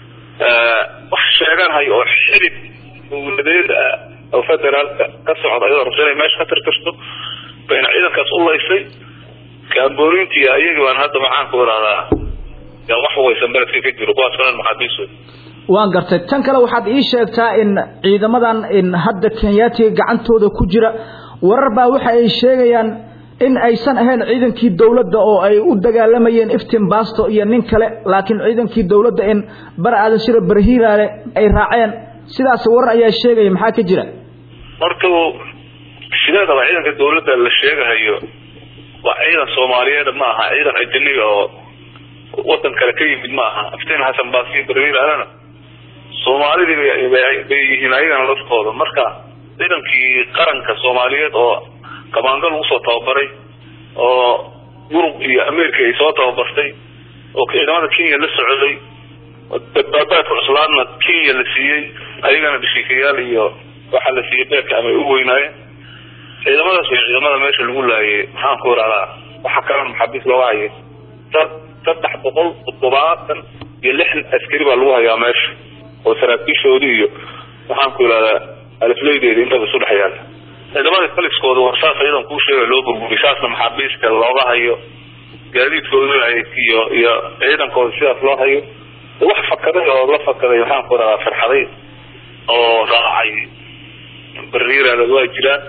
wax sheegan hayo oo xidid dawladeed ah oo federaalka ka socda iyadoo rabta inay meesha ka tirtirto bayna ciidankaas u laysay kaamboonintii ayagii baan hadda maxaanku irahdaa yaa wax waysan beledka ka jiro kuwaas kalan maxaabiis wey waan gartay tan kale waxaad ii sheegtaa in ciidamadan in hadda kenyaatiga gacantooda ku jira warar baa waxa ay sheegayaan in aysan ahayn ciidankii dawladda oo ay u dagaalamayeen iftin basto iyo nin kale laakiin ciidankii dawladda in bar aadan shiro barhiiraale ay raaceen sidaas warar ayaa sheegaya maxaa ka jira horta sideedaba ciidanka dawladda la sheegahayo waa ciidan soomaaliyeed ma aha ciidan ajaniga oo wadan kale ka yimid ma aha aftiin xasan baasiyo barhiiraalena soomaalidii bay yihiin ayagana laftooda marka ciidankii qaranka soomaaliyeed oo kamaando lagu soo tababaray oo yurub iyo america ay soo tababartay oo ciidamada kenya la socday badbaabaadka cuslaadna kenya la siiyey ayagana dhashiikayaal iyo waxaa la siiyey beerka ama ay u weynaayeen ciidamadaas way ciidamada meesha lagu laayay maxaan ku irahdaa waxa kalena maxaabiis looga hayay saddex boqol toddobaatan iyo lixdan askari baa lagu hayaa meesha oo saraakiishoodii iyo maxaan ku irahdaa alifleydeeda intaba isu dhex yaala ciidamada kaliskooda war saas iyadan kuu sheega loo burburiy saasna maxaabiiska looga hayo gaadiidkooda iyo iyo ciidankooda sidaas loo hayo wax fakaday oo la fakaday maxaan ku irahdaa farxaday oo raacay bariiraada waa jiraan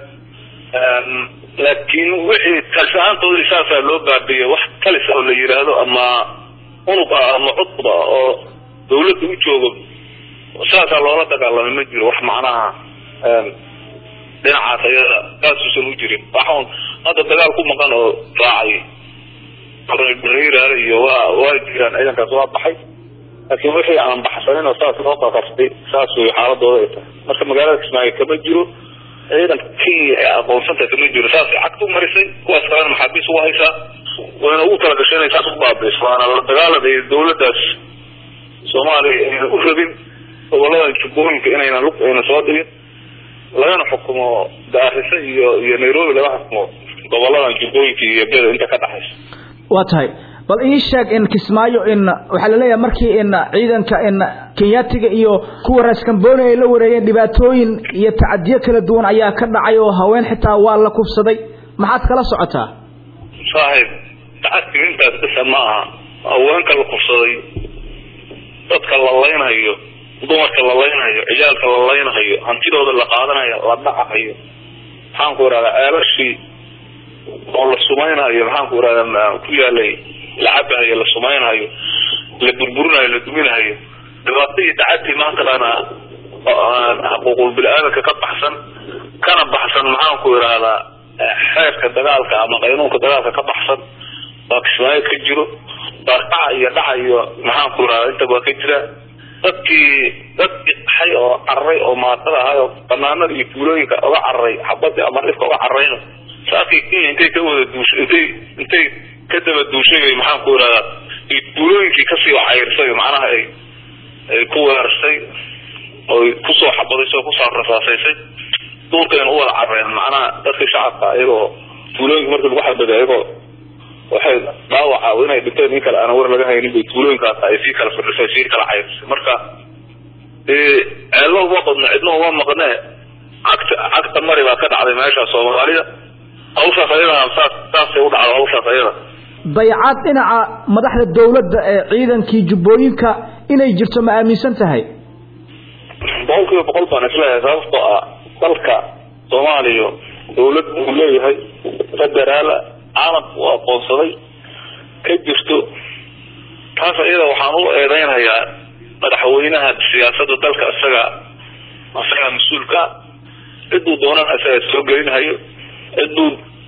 laakiin wixii talis ahaantoodii saasaa loo baabiyey wax talis oo la yidhaahdo ama unug ah ama cudub ah oo dawladda u joogo saasaa loola dagaalamay ma jiro wax macnaha dhinacaas ayada kaasuusan u jirin waxun hadda dagaal ku maqan oo raacay bariiraale iyo waa waa jiraan ciidankaas waa baxay laakiin wixii aan baxsanin oo saas loo qaqaftay saas way xaaladooda ay tahay marka magaalada kismaayo kama jiro ciidanka kenya ee aqoonsanta kama jiro saasay cagta u marisay kuwaas kalena maxaabiis ugu haysaa wayna ugu talagashay inay saas u baabiiso waana la dagaalada iyo dawladdaas soomaaliya ayna u rabin gobolada jubbooyinka inayna lug ayna soo dhigin lagana xukumo gaarisa iyo iyo nairobi laga xukumo goboladan jubbooyinka iyo beda inta ka dhaxaysa waa tahay bal ii sheeg in kismaayo in waxaa laleeyahay markii in ciidanka in kenyaatiga iyo kuwa raaskambooni ay la wareegeen dhibaatooyin iyo tacadiyo kala duwan ayaa ka dhacay oo haween xitaa waa la kufsaday maxaad kala socotaa saaxiib tacadkiga intaas bisa ma aha haweenka la kufsaday dadka la laynhayo dumarka la laynhayo ciyaalka la laynhayo hantidooda la qaadanayo la dhacahayo maxaan ku irahdaa ceelashii oo la sumaynayo maxaan ku irahdaa ku yaalay la cabahayo la sumaynayo la burburinayo la duminahayo dhibaatadii dacadtii maanta dhana xuquuqul bini-aadanka ka baxsan kana baxsan maxaan ku irahdaa xeerka dagaalka ama qaynuunka dagaalka ka baxsan baa kismaayo ka jiro barkaca iyo dhaca iyo maxaan ku irahdaa inta baa ka jira dadkii dadkii qaxay oo cararay oo maatada ahay oo banaanada iyo tuulooyinka uga cararay xabadii ama dhifka uga cararayna saakii kenya intay ka wada duushay intay intay ka daba duushay maxaan ku irahdaa iyo tuulooyinkii kasii cayrsay macnaha ay ay ku weerarsay oy kusoo xabadaysay oo kusoo rasaasaysay duurkayna u wada carareen macnaha dadkii shacabka iyagoo tuulooyinka markii lagu xabaday iyagoo waxay dhaawaca inay dhinteen in kale aan war laga haynin bay tuulooyinkaas ay sii kala firdhisay sii kala cayrsay marka ceello uma qodno cidna uma maqnee cagta cagta mari baa ka dhacday meesha soomaalida hawshaas ayadana saas saasay u dhacdo hawshaas ayada dayacad dhinaca madaxda dawladda ee ciidankii jubbooyinka inay jirto ma aaminsan tahay boqol kiiba boqol baan isleeyahay sababtoo ah dalka soomaaliya dawlad buu leeyahay federaala caalamka u aqoonsaday ka jirto taas iyada waxaan u eedeynhayaa madaxweynaha siyaasada dalka isaga isaga mas-uulka ciduu doonana isaga soo gelinhayo ciduu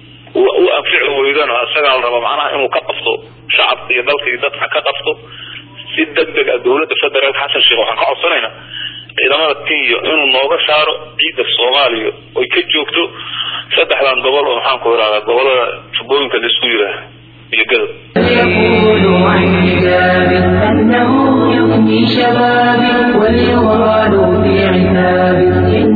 u anfici weydana isagaa la raba macnaha inuu ka qabto shacabka iyo dalka iyo dadka ka qabto si deg deg ah dawladda federaalka xasan sheekh waxaan ka codsanayna ciidamada kenya inuu nooga saaro ciidda soomaaliya oy ka joogto saddexdan gobol oo maxaan ku irahdaa gobolada jubbooyinka laisku yiraah iyo gadab يقول عن حجابي أنه يفني شبابي واليغال في عتابي إن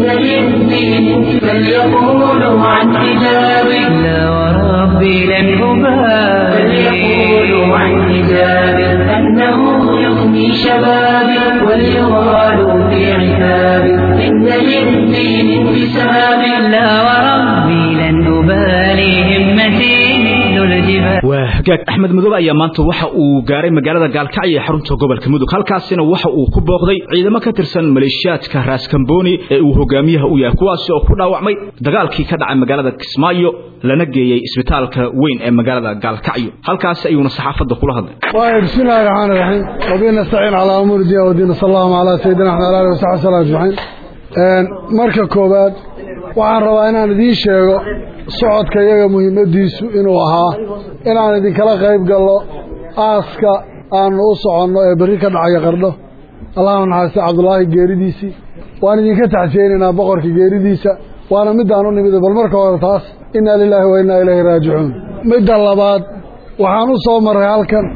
للدين فليقولوا عن حجابي لا وربي لن أبالي فليقولوا عن حجابي أنه يفني شبابي واليغال في عتابي إن للدين انتسابي لا وربي لن أبالي همتي مثل الجبال waa hagaag axmed madoobe ayaa maanta waxa uu gaaray magaalada gaalkacyo ee xarunta gobolka mudug halkaasina waxa uu ku booqday ciidamo ka tirsan maleeshiyaadka raaskambooni ee uu hogaamiyaha u yahay kuwaasi oo ku dhaawacmay dagaalkii ka dhacay magaalada kismaayo lana geeyey isbitaalka weyn ee magaalada gaalkacyo halkaasi ayuuna saxaafadda kula hadlay waayo bismi illaahi raxmaan iraxiim wabi nastaciin calaa umuuri diin wadiin sal allahuma calaa sayidina axmed ala alihi wasaxbi sallam ajmaciin marka koowaad waxaan rabaa inaan idiin sheego socodka iyaga muhiimadiisu inuu ahaa inaan idinkala qayb gallo aaska aanu u soconno ee berri ka dhacaya qardho allahu naxariista cabdulaahi geeridiisii waan idinka taxsiyeynaynaa boqorka geeridiisa waana midaan u nimida bal marka hore taas innaa lilaahi wa innaa ilayhi raajicuun midda labaad waxaan u soo marray halkan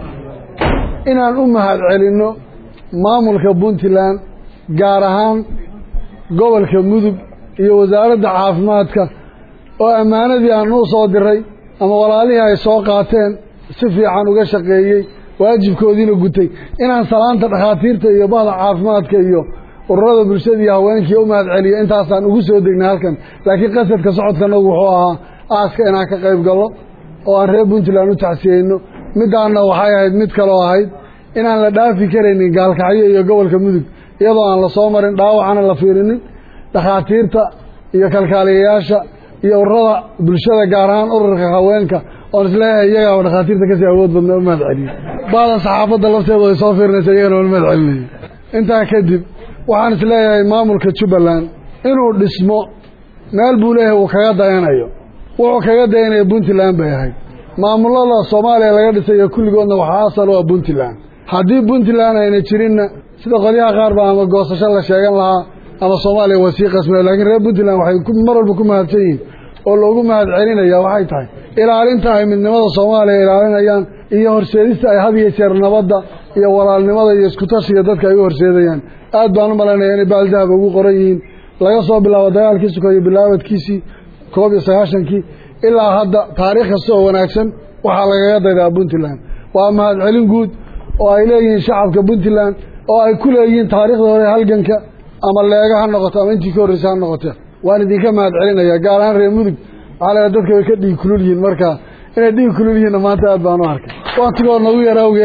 inaan u mahad celinno maamulka puntland gaar ahaan gobolka mudug iyo wasaaradda caafimaadka oo ammaanadii aan u soo diray ama walaalihii ay soo qaateen si fiican uga shaqeeyey waajibkoodiina gutay inaan salaanta dhakhaatiirta iyo bahda caafimaadka iyo ururada bulshada iyo haweenkii u mahad celiyo intaasaan ugu soo degnay halkan laakiin qasadka socodkanagu wuxuu ahaa aaska inaan ka qayb gallo oo aan reer puntland u tacsiyeyno middaanna waxay ahayd mid kaloo ahayd inaan la dhaafi karaynin gaalkacyo iyo gobolka mudug iyadoo aan la soo marin dhaawacana la fiirinin dhakhaatiirta iyo kalkaaliyayaasha iyo ururada bulshada gaar ahaan ururka haweenka oon isleeyahay iyagaaba dhakhaatiirta kasii awood badna u mahad celiyo baadan saxaafadda lafteedu ay soo fiirinaysa iyagana u mahad celinayo intaa kadib waxaan isleeyahay maamulka jubbaland inuu dhismo meel buu leeyahay uu kaga dayanayo wuxuu kaga dayanaya puntland bay ahayd maamulada soomaaliya laga dhisayo kulligoodna waxaa asal u ah puntland haddii puntland ayna jirinna sida qolyaha qaar ba ama goosasho la sheegan lahaa ama soomaaliya waa sii qasmaya laakiin reer puntland waxay mar walba ku mahadsan yihiin oo loogu mahad celinaya waxay tahay ilaalinta ay midnimada soomaaliya ilaalinayaan iyo horseedista ay had iyo jeer nabadda iyo walaalnimada iyo iskutashiga dadka ay u horseedayaan aad baan u malaynaya inay baaldahaba ugu qoran yihiin laga soo bilaabo dagaalkii sukayo bilaabadkiisii koob iyo sagaashankii ilaa hadda taariikh kasta oo wanaagsan waxaa lagaga daydaa puntland waa mahad celin guud oo ay leeyihiin shacabka puntland oo ay ku leeyihiin taariikhda hore halganka ama leega ha noqoto ama intii ka horreysa ha noqote waan idinka mahad celinaya gaar ahaan reer mudug waxaa la dadka way ka dhiig kulul yihiin marka inay dhiig kulul yihiinna maanta aad baan u arkay waktigoo nagu yar awgeedna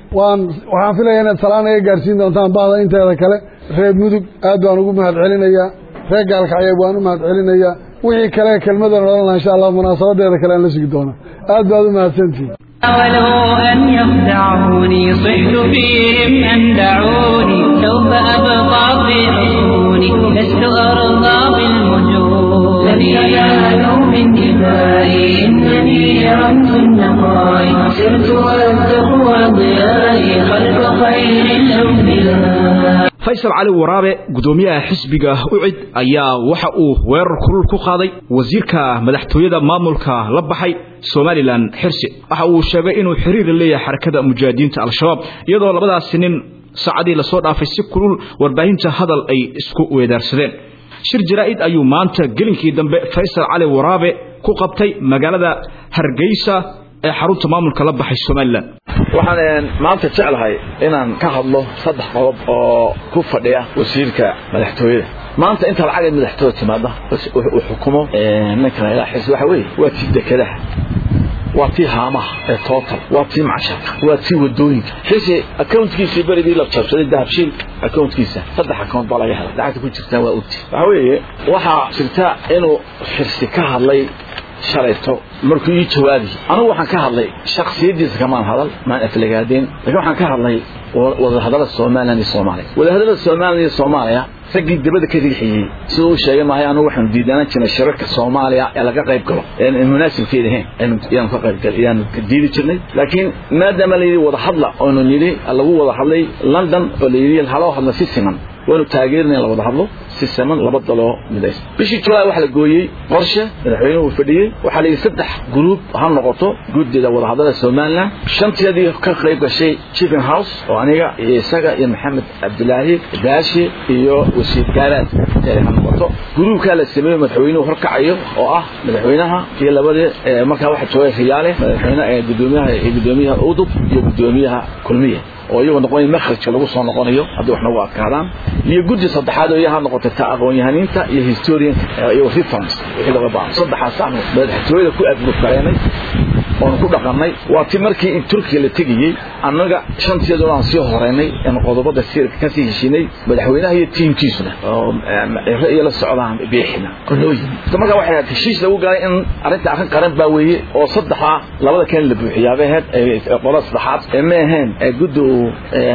waan waxaan filaya inaad salaan iga gaarsiin doontaan bahda inteeda kale reer mudug aad baan ugu mahad celinayaa reer gaalkacyeeb waan u mahad celinayaa wixii kale kelmadan odhan laha insha allah munaasabadeeda kale aan la sugi doona aad baad u mahadsantihin حاولوا أن يخدعوني صحت فيهم أن دعوني سوف أبقى في عيوني لست أرضى بالمجون لن ينالوا من دمائي إنني رمت النقاء سرت والتقوى ضيائي خلف خير الأنبياء faysal cali waraabe gudoomiyaha xisbiga ucid ayaa waxa uu weerar kulul ku qaaday wasiirka madaxtooyada maamulka la baxay somalilan xirsi waxa uu sheegay inuu xiriir leeyahay xarakada mujaahidiinta al-shabaab iyadoo labadaasi nin saacadii lasoo dhaafay si kulul warbaahinta hadal ay isku weedaarsadeen shir jaraa'id ayuu maanta gelinkii dambe faysal cali waraabe ku qabtay magaalada hargeysa ee xarunta maamulka la baxay somalilan waxaan maanta jeclahay inaan ka hadlo saddex qodob oo ku fadhiya wasiirka madaxtooyada maanta inta lacag madaxtooyada timaada uu xukumo ninkan ilaa xis waxa weeye waa tii dekedaha waa tii haamaha ee total waa tii macsharka waa tii wadooyinka xisi accountkiisii berigii la jabsaday dahabshiil accountkiisa saddex account baa laga helay lacagta ku jirtaa waa ogti waxa weeye waxaa jirta inuu xirsi ka hadlay shalayto markuu ii jawaabi anigu waxaan ka hadlay shaksiyadiisa kamaan hadal maan aflagaadeen laakiin waxaan ka hadlay wadahadalada somalilan iyo soomaaliya wadahadalada somalilan iyo soomaaliya raggii dibadda ka riixiyey siduu u sheegay maahay anigu waxaanu diidaanan jirnay shirarka soomaaliya ee laga qayb galo een munaasibkeeda ahayn ayaanu ka qayb gal ayaanu diidi jirnay laakiin maadaama la yidhi wada hadla oonu nidhi lagu wada hadlay london oo la yidhi haloo hadla si siman waanu taageerinay la wada hadlo si siman laba daloo midaysa bishii julaay waxaa la gooyey qorshe madaxweynuhu fadhiyey waxaa la yidhi saddex gruub ha noqoto guddida wadahadlada somalilan shanteedii ka qayb gashay chicken house oo aniga iyo isaga iyo maxamed cabdilaahi baashi iyo wasiir gaaraad ee ha noqoto gruubkaa la sameeyey madaxweynuhu horkacayo oo ah madaxweynaha iyo labadii markaa waxaa joogay riyaale madaxweyne gudoomiyaha iyo gudoomiyaha udub iyo gudoomiyaha kulmiya oo iyagoo noqonaya makhrajka lagu soo noqonayo haddii wax nagu adkaadaan iyo guddi saddexaad oo iyaha noqotay ta aqoon-yahaniinta iyo historianka iyo reference wixii laga baahan saddexaas aanu madaxtooyada ku aadgurkareenay oonu ku dhaqannay waa ti markii in turkiya la tegayey annaga shanteeduna aan sii horeynay aan qodobada siirka kasii heshinay madaxweynaha iyo tiimkiisuna oo ciro iyo la socdaan biixina oo noo yimi markaa waxay ahayd heshiis lagu galay in arrinta arrin qaran baa weeye oo saddexa labada keen la buuxiyaabay ahayd qolada saddexaad ee ma ahayn guddi uu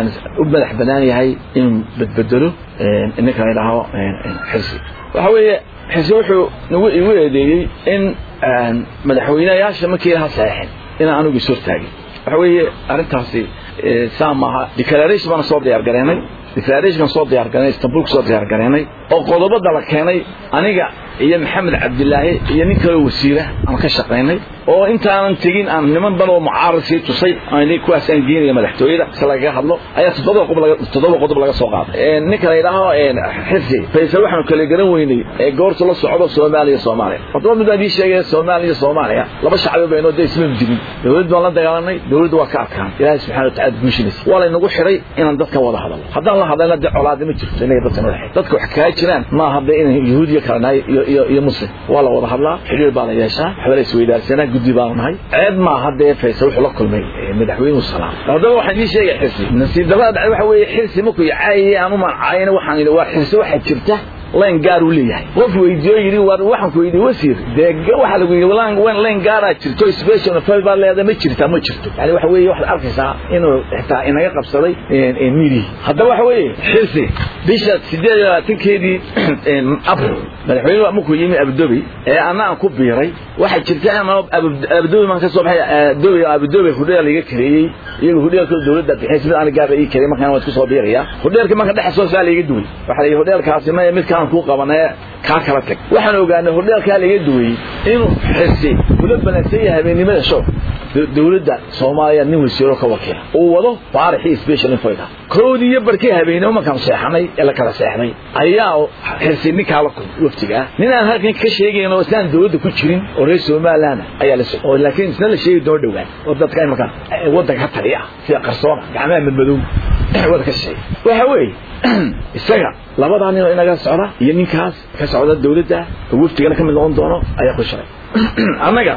u madax banaan yahay inuu badbedelo ninka la yidhaaho xirsi waxa weeye xirsi wuxuu nagu igu eedeeyey in madaxweynayaasha markii laha saxeexin inaan anigu is hortaagin waxa weeye arrintaasi saa maaha declaration baana soo diyaar gareenay declarationkan soo diyaar gareenay istanbul soo diyaar gareenay oo qodobada la keenay aniga iyo maxamed cabdilaahi iyo nin kaloo wasiira aan ka shaqaynay oo intaanan tegin aan niman ban oo mucaarad sii tusay aan kuwaas aan geenaya madaxtooyada si lagaga hadlo ayaa toddoba qodob laga toddoba qodob laga soo qaaday ninka la yidhaaho xirsi faysal waxaanu kala garan weynay ee goorta la socdo soomaaliya soomaaliya haddaba mid baan ii sheegaya soomaaliya soomaaliya laba shacbi baynoo dee isma digin dowlad baan la dagaalanay dowladda waa ka adkaan ilaahay subxana wataala guushinaysa waa laynagu xiray inaan dadka wada hadalno haddaan la hadlayna dee colaadi ma jirto inaga dadka noo dhexay dadka wax kaga jiraan maaha dee inay yahuudiya kala nahay iyo iyo iyo muslim waa la wada hadlaa xiriir baa la yeeshaa waxba la isweydaarsanaa guddi baanu nahay ceeb maaha dee faysal wuxuu la kulmay madaxweynuhu salaam haddaba waxaan ii sheegay xirsi nasiib darrada dhacday waxa weeye xirsi markuu caayayay aan umaan caayana waxaan yidhi waa xirsi waxaa jirta layn gaar uu leeyahay qof weydiiyo yidhi war waxaan ku weydiiyey wasiir dee waxaa lagu yidhi lan layn gaaraa jirto special fal baa leedahay ma jirtaa ma jirto yani waxa weeye waxaad arkaysaa inuu xitaa inaga qabsaday midihi haddaba waxa weeye xirsi bisha sideed iyo labaatankeedii april madaxweynuhu markuu yimi abudobi ee anna aan ku biiray waxaa jirta abudobi maan ka soo baxay dobi abudobi hudheel iga kareeyey iyaga hudheelka dowladda bixiyay mid aniga gaaba ii karey markaan waan isku soo biiraya hudheelka marka dhexe soo saa laiga duway waxaa la yidhi hudheelkaasi ma midkaan kuu qabanee kaa kala tag waxaan ogaanay hordheelkaa laga duwayey inuu xirsi kula balansan yahay habeennimada show dowladda soomaaliya nin wasiiro ka wakiila uu wado baarixii special infoyga koodii iyo barkii habeenimo markaan seexanay ee la kala seexday ayaa xirsi ninkaa la kulmay waftiga ah nin aan halkan ka sheegayn oo islaan dowladda ku jirin oo reer somaliland ayaa la soo oo laakiin isna la sheegi doono dhowaan oo dadka imanka waddanka ka taliya sida qarsoona gacmaha madmadow wada ka sheegay waxa weeye isaga labadaa nin oo inaga socda iyo ninkaas ka socda dowladda oo waftigana ka mid noqon doono ayaa ku shiray annaga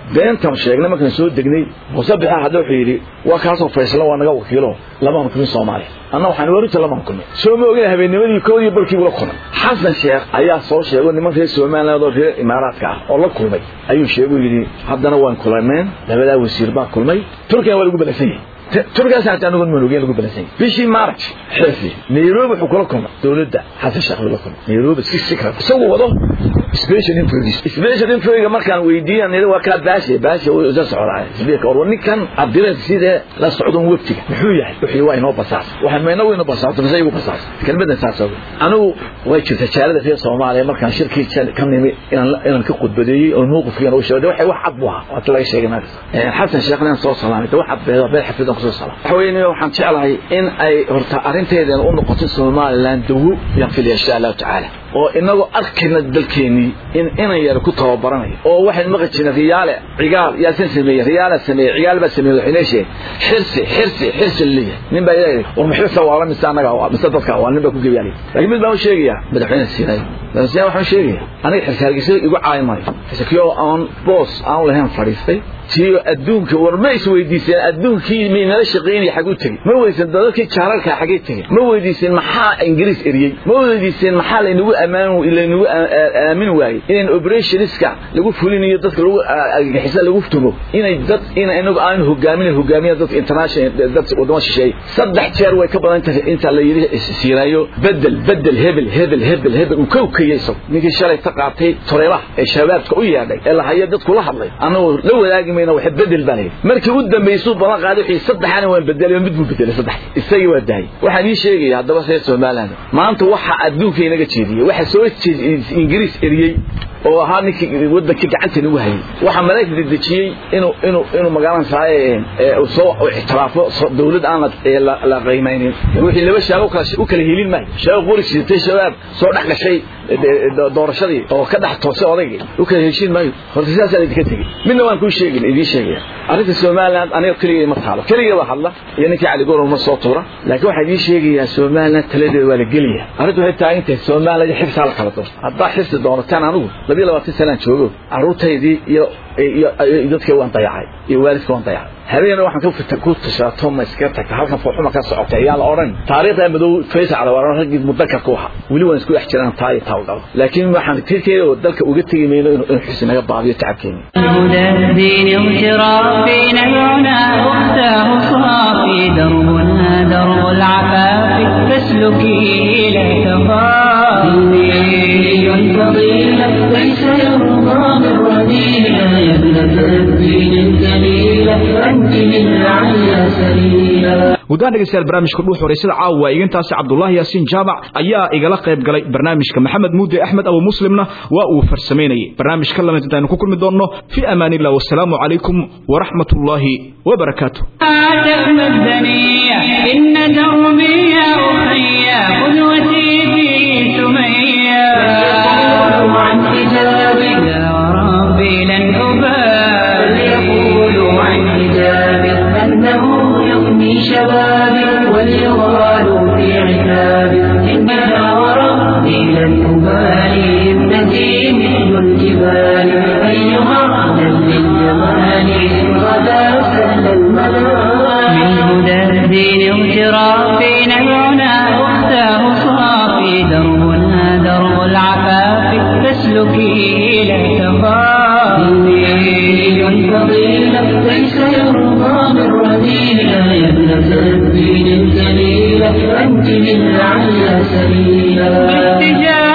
beentan sheegnay markaan soo degnay muuse bixa hadda wuxuu yidhi waa kaasoo faysla waa naga wakiilo lamaan kulmin soomaaliya anna waxaan warinta lamaan kulmay soo ma ogin habeennimadii koodii barkii ula kulmay xasan sheekh ayaa soo sheego niman reer somaliland oo reer imaaraadka ah oo la kulmay ayuu sheeguu yidhi haddana waan kulaneen labadaa wasiir baa kulmay turkigan waa lagu balagsan yahay turkaas hataa anagoon manugeen lagu balansan yahay bishii march xilfi nairobi wuxuu kula kulmay dowladda xasan sheekh la kulmay nairobi si secret isagu wado special influence special influence markaan weydiiyan nidi waa kaa baashe baashe uu isa socdaa isbiirka or ninkan abdireed sidee la socdo waftiga muxuu yahay wixii waa inoo basaas waxaan meena weyno basaas mise igu basaas kelmadan saas oga anigu way jirta jaalada reer soomaaliya markaan shirkii ka nimi inaan inaan ka khudbadeeyey oo mowqifkiina u sheegay waxay wax cad buu ahaa waata laga sheegay naas xasan sheekhna soo salaamay wax cad beeda beel xafid kusoo salaam waxa weeye waxaan jeclahay in ay horta arrinteedana u noqoto somaliland dawo yaan filaya insha allahu tacaala oo inagoo arkayna dalkeenii in inan yar ku tababaranayo oo waxaan maqli jirnay riyaale cigaal yaasan sameeyey riyaala sameeyey cigaal baa sameeyey waxay leeshay xirsi xirsi xirsi leeyahay nin baa ilaahay war maxirsa waa la mise anaga waa mise dadka waa nin baa ku geeyay laakiin mid baan u sheegayaa madaxweyne siinay madaxweyne waxaan sheegayaa aniga xirsaargiisa igu caay maayo xiskiyo aan boos aan lahayn fadhiistay tiyo adduunka war ma is weydiiseen adduunkii miinala shaqeynaya xag u tegey ma weydiiseen dadkii jaararka xagee tegey ma weydiiseen maxaa ingiriis eriyey ma weydiiseen maxaa laynagu ammaan laynagu aamin waayey inaan operationska lagu fulinayo dadka lagu argagixisa lagu tumo inay dad in inagu aan hogaamin hogaamiya dadka international dad wadamo shisheeye saddex jeer way ka badan tahay inta la yidhi siiraayo bedel bedel hebel hebel hebel hebel uu kowkayay isagu ninkii shalay ka qaatay toreelaha ee shabaabka u yeedhay ee lahaya dadku la hadlay anagoo la wadaagi mayna waxa bedel baan hayay markii u dambeysay balan qaaday wixii saddexana waan bedelay mid buu bedelay saddex isagii waa dahay waxaan ii sheegaya haddaba reer somaliland maanta waxa adduunka inaga jeediyey waxa soo ingiriis eriyey oo ahaa ninkii waddankii gacanta nagu hayay waxaa maraykanka dejiyey inuu inuu inuu magaalada saaye uu soo ixtiraafo dawlad aan la qiimaynin wixii laba shaabo u kala helin maayo shaabo qori siitay shabaab soo dhex gashay doorashadii oo ka dhex toosay odaygii u kala heshiin maayo horta sidaasaa idinka tegey midna waan kuu sheegin idiin sheegaya arrinta somaliland aniga keligay ma taalo keligay baa hadla iyo ninkii cali goron ma soo tuura laakiin waxaa idiin sheegayaa somaliland taladeeda waa la gelaya arrintu waxay taagan tahay somaliland xibsaa la kala doon haddaa xibsi doonataan anigu labiyo labaatan sanaan joogo carruurtaydii iyo iyo dadkii waan dayacay iyo waalidka waan dayacay habeen waxaan ku tashaato ma iska tagta halkan fooxuma ka socotay ayaan la odhan taariikhda madow faysal waa raggii mudakarka waxa weli waan isku dhex jiraan taa iyo taa dhalo laakiin waxaan tirkeeda oo dalka uga tegi mayno inuu xusi naga baabiyo tacabkeena هدى الدين اغترافي نبعنا أختاه صافي دربنا درب العفاف فاسلكيه لا تخافي فضيلة ليس يرضى بالرذيلة يا ابنة الدين الجليلة أنت للعلى سبيلا guddaan dhegeystayaal barnaamijka dhuux horeysada caawa igintaasi cabdullaahi yaasiin jaamac ayaa igala qayb galay barnaamijka maxamed muude axmed abu muslimna waa uu farsamaynayay barnaamij ka lamid intaaynu ku kulmi doonno fii amaan illah wasalaamu calaykum waraxmat ullaahi wabarakaatu إن دربي يا أخي قدوتي في سمية عن حجابي يا ربي لن أبالي يقولوا عن حجابي أنه يغني شبابي وليغالوا في عتابي إنها وربي لن أبالي ابنتي مثل الجبال أيها أهلا للجمال غدا سهل المنام من هدى الدين اغترافي نبعنا أختاه صافي دربنا درب العفاف فاسلكيه لا تخافي فضيلة ليس يرضى بالرذيلة يا ابنة الدين الجليلة أنت للعلى سبيلا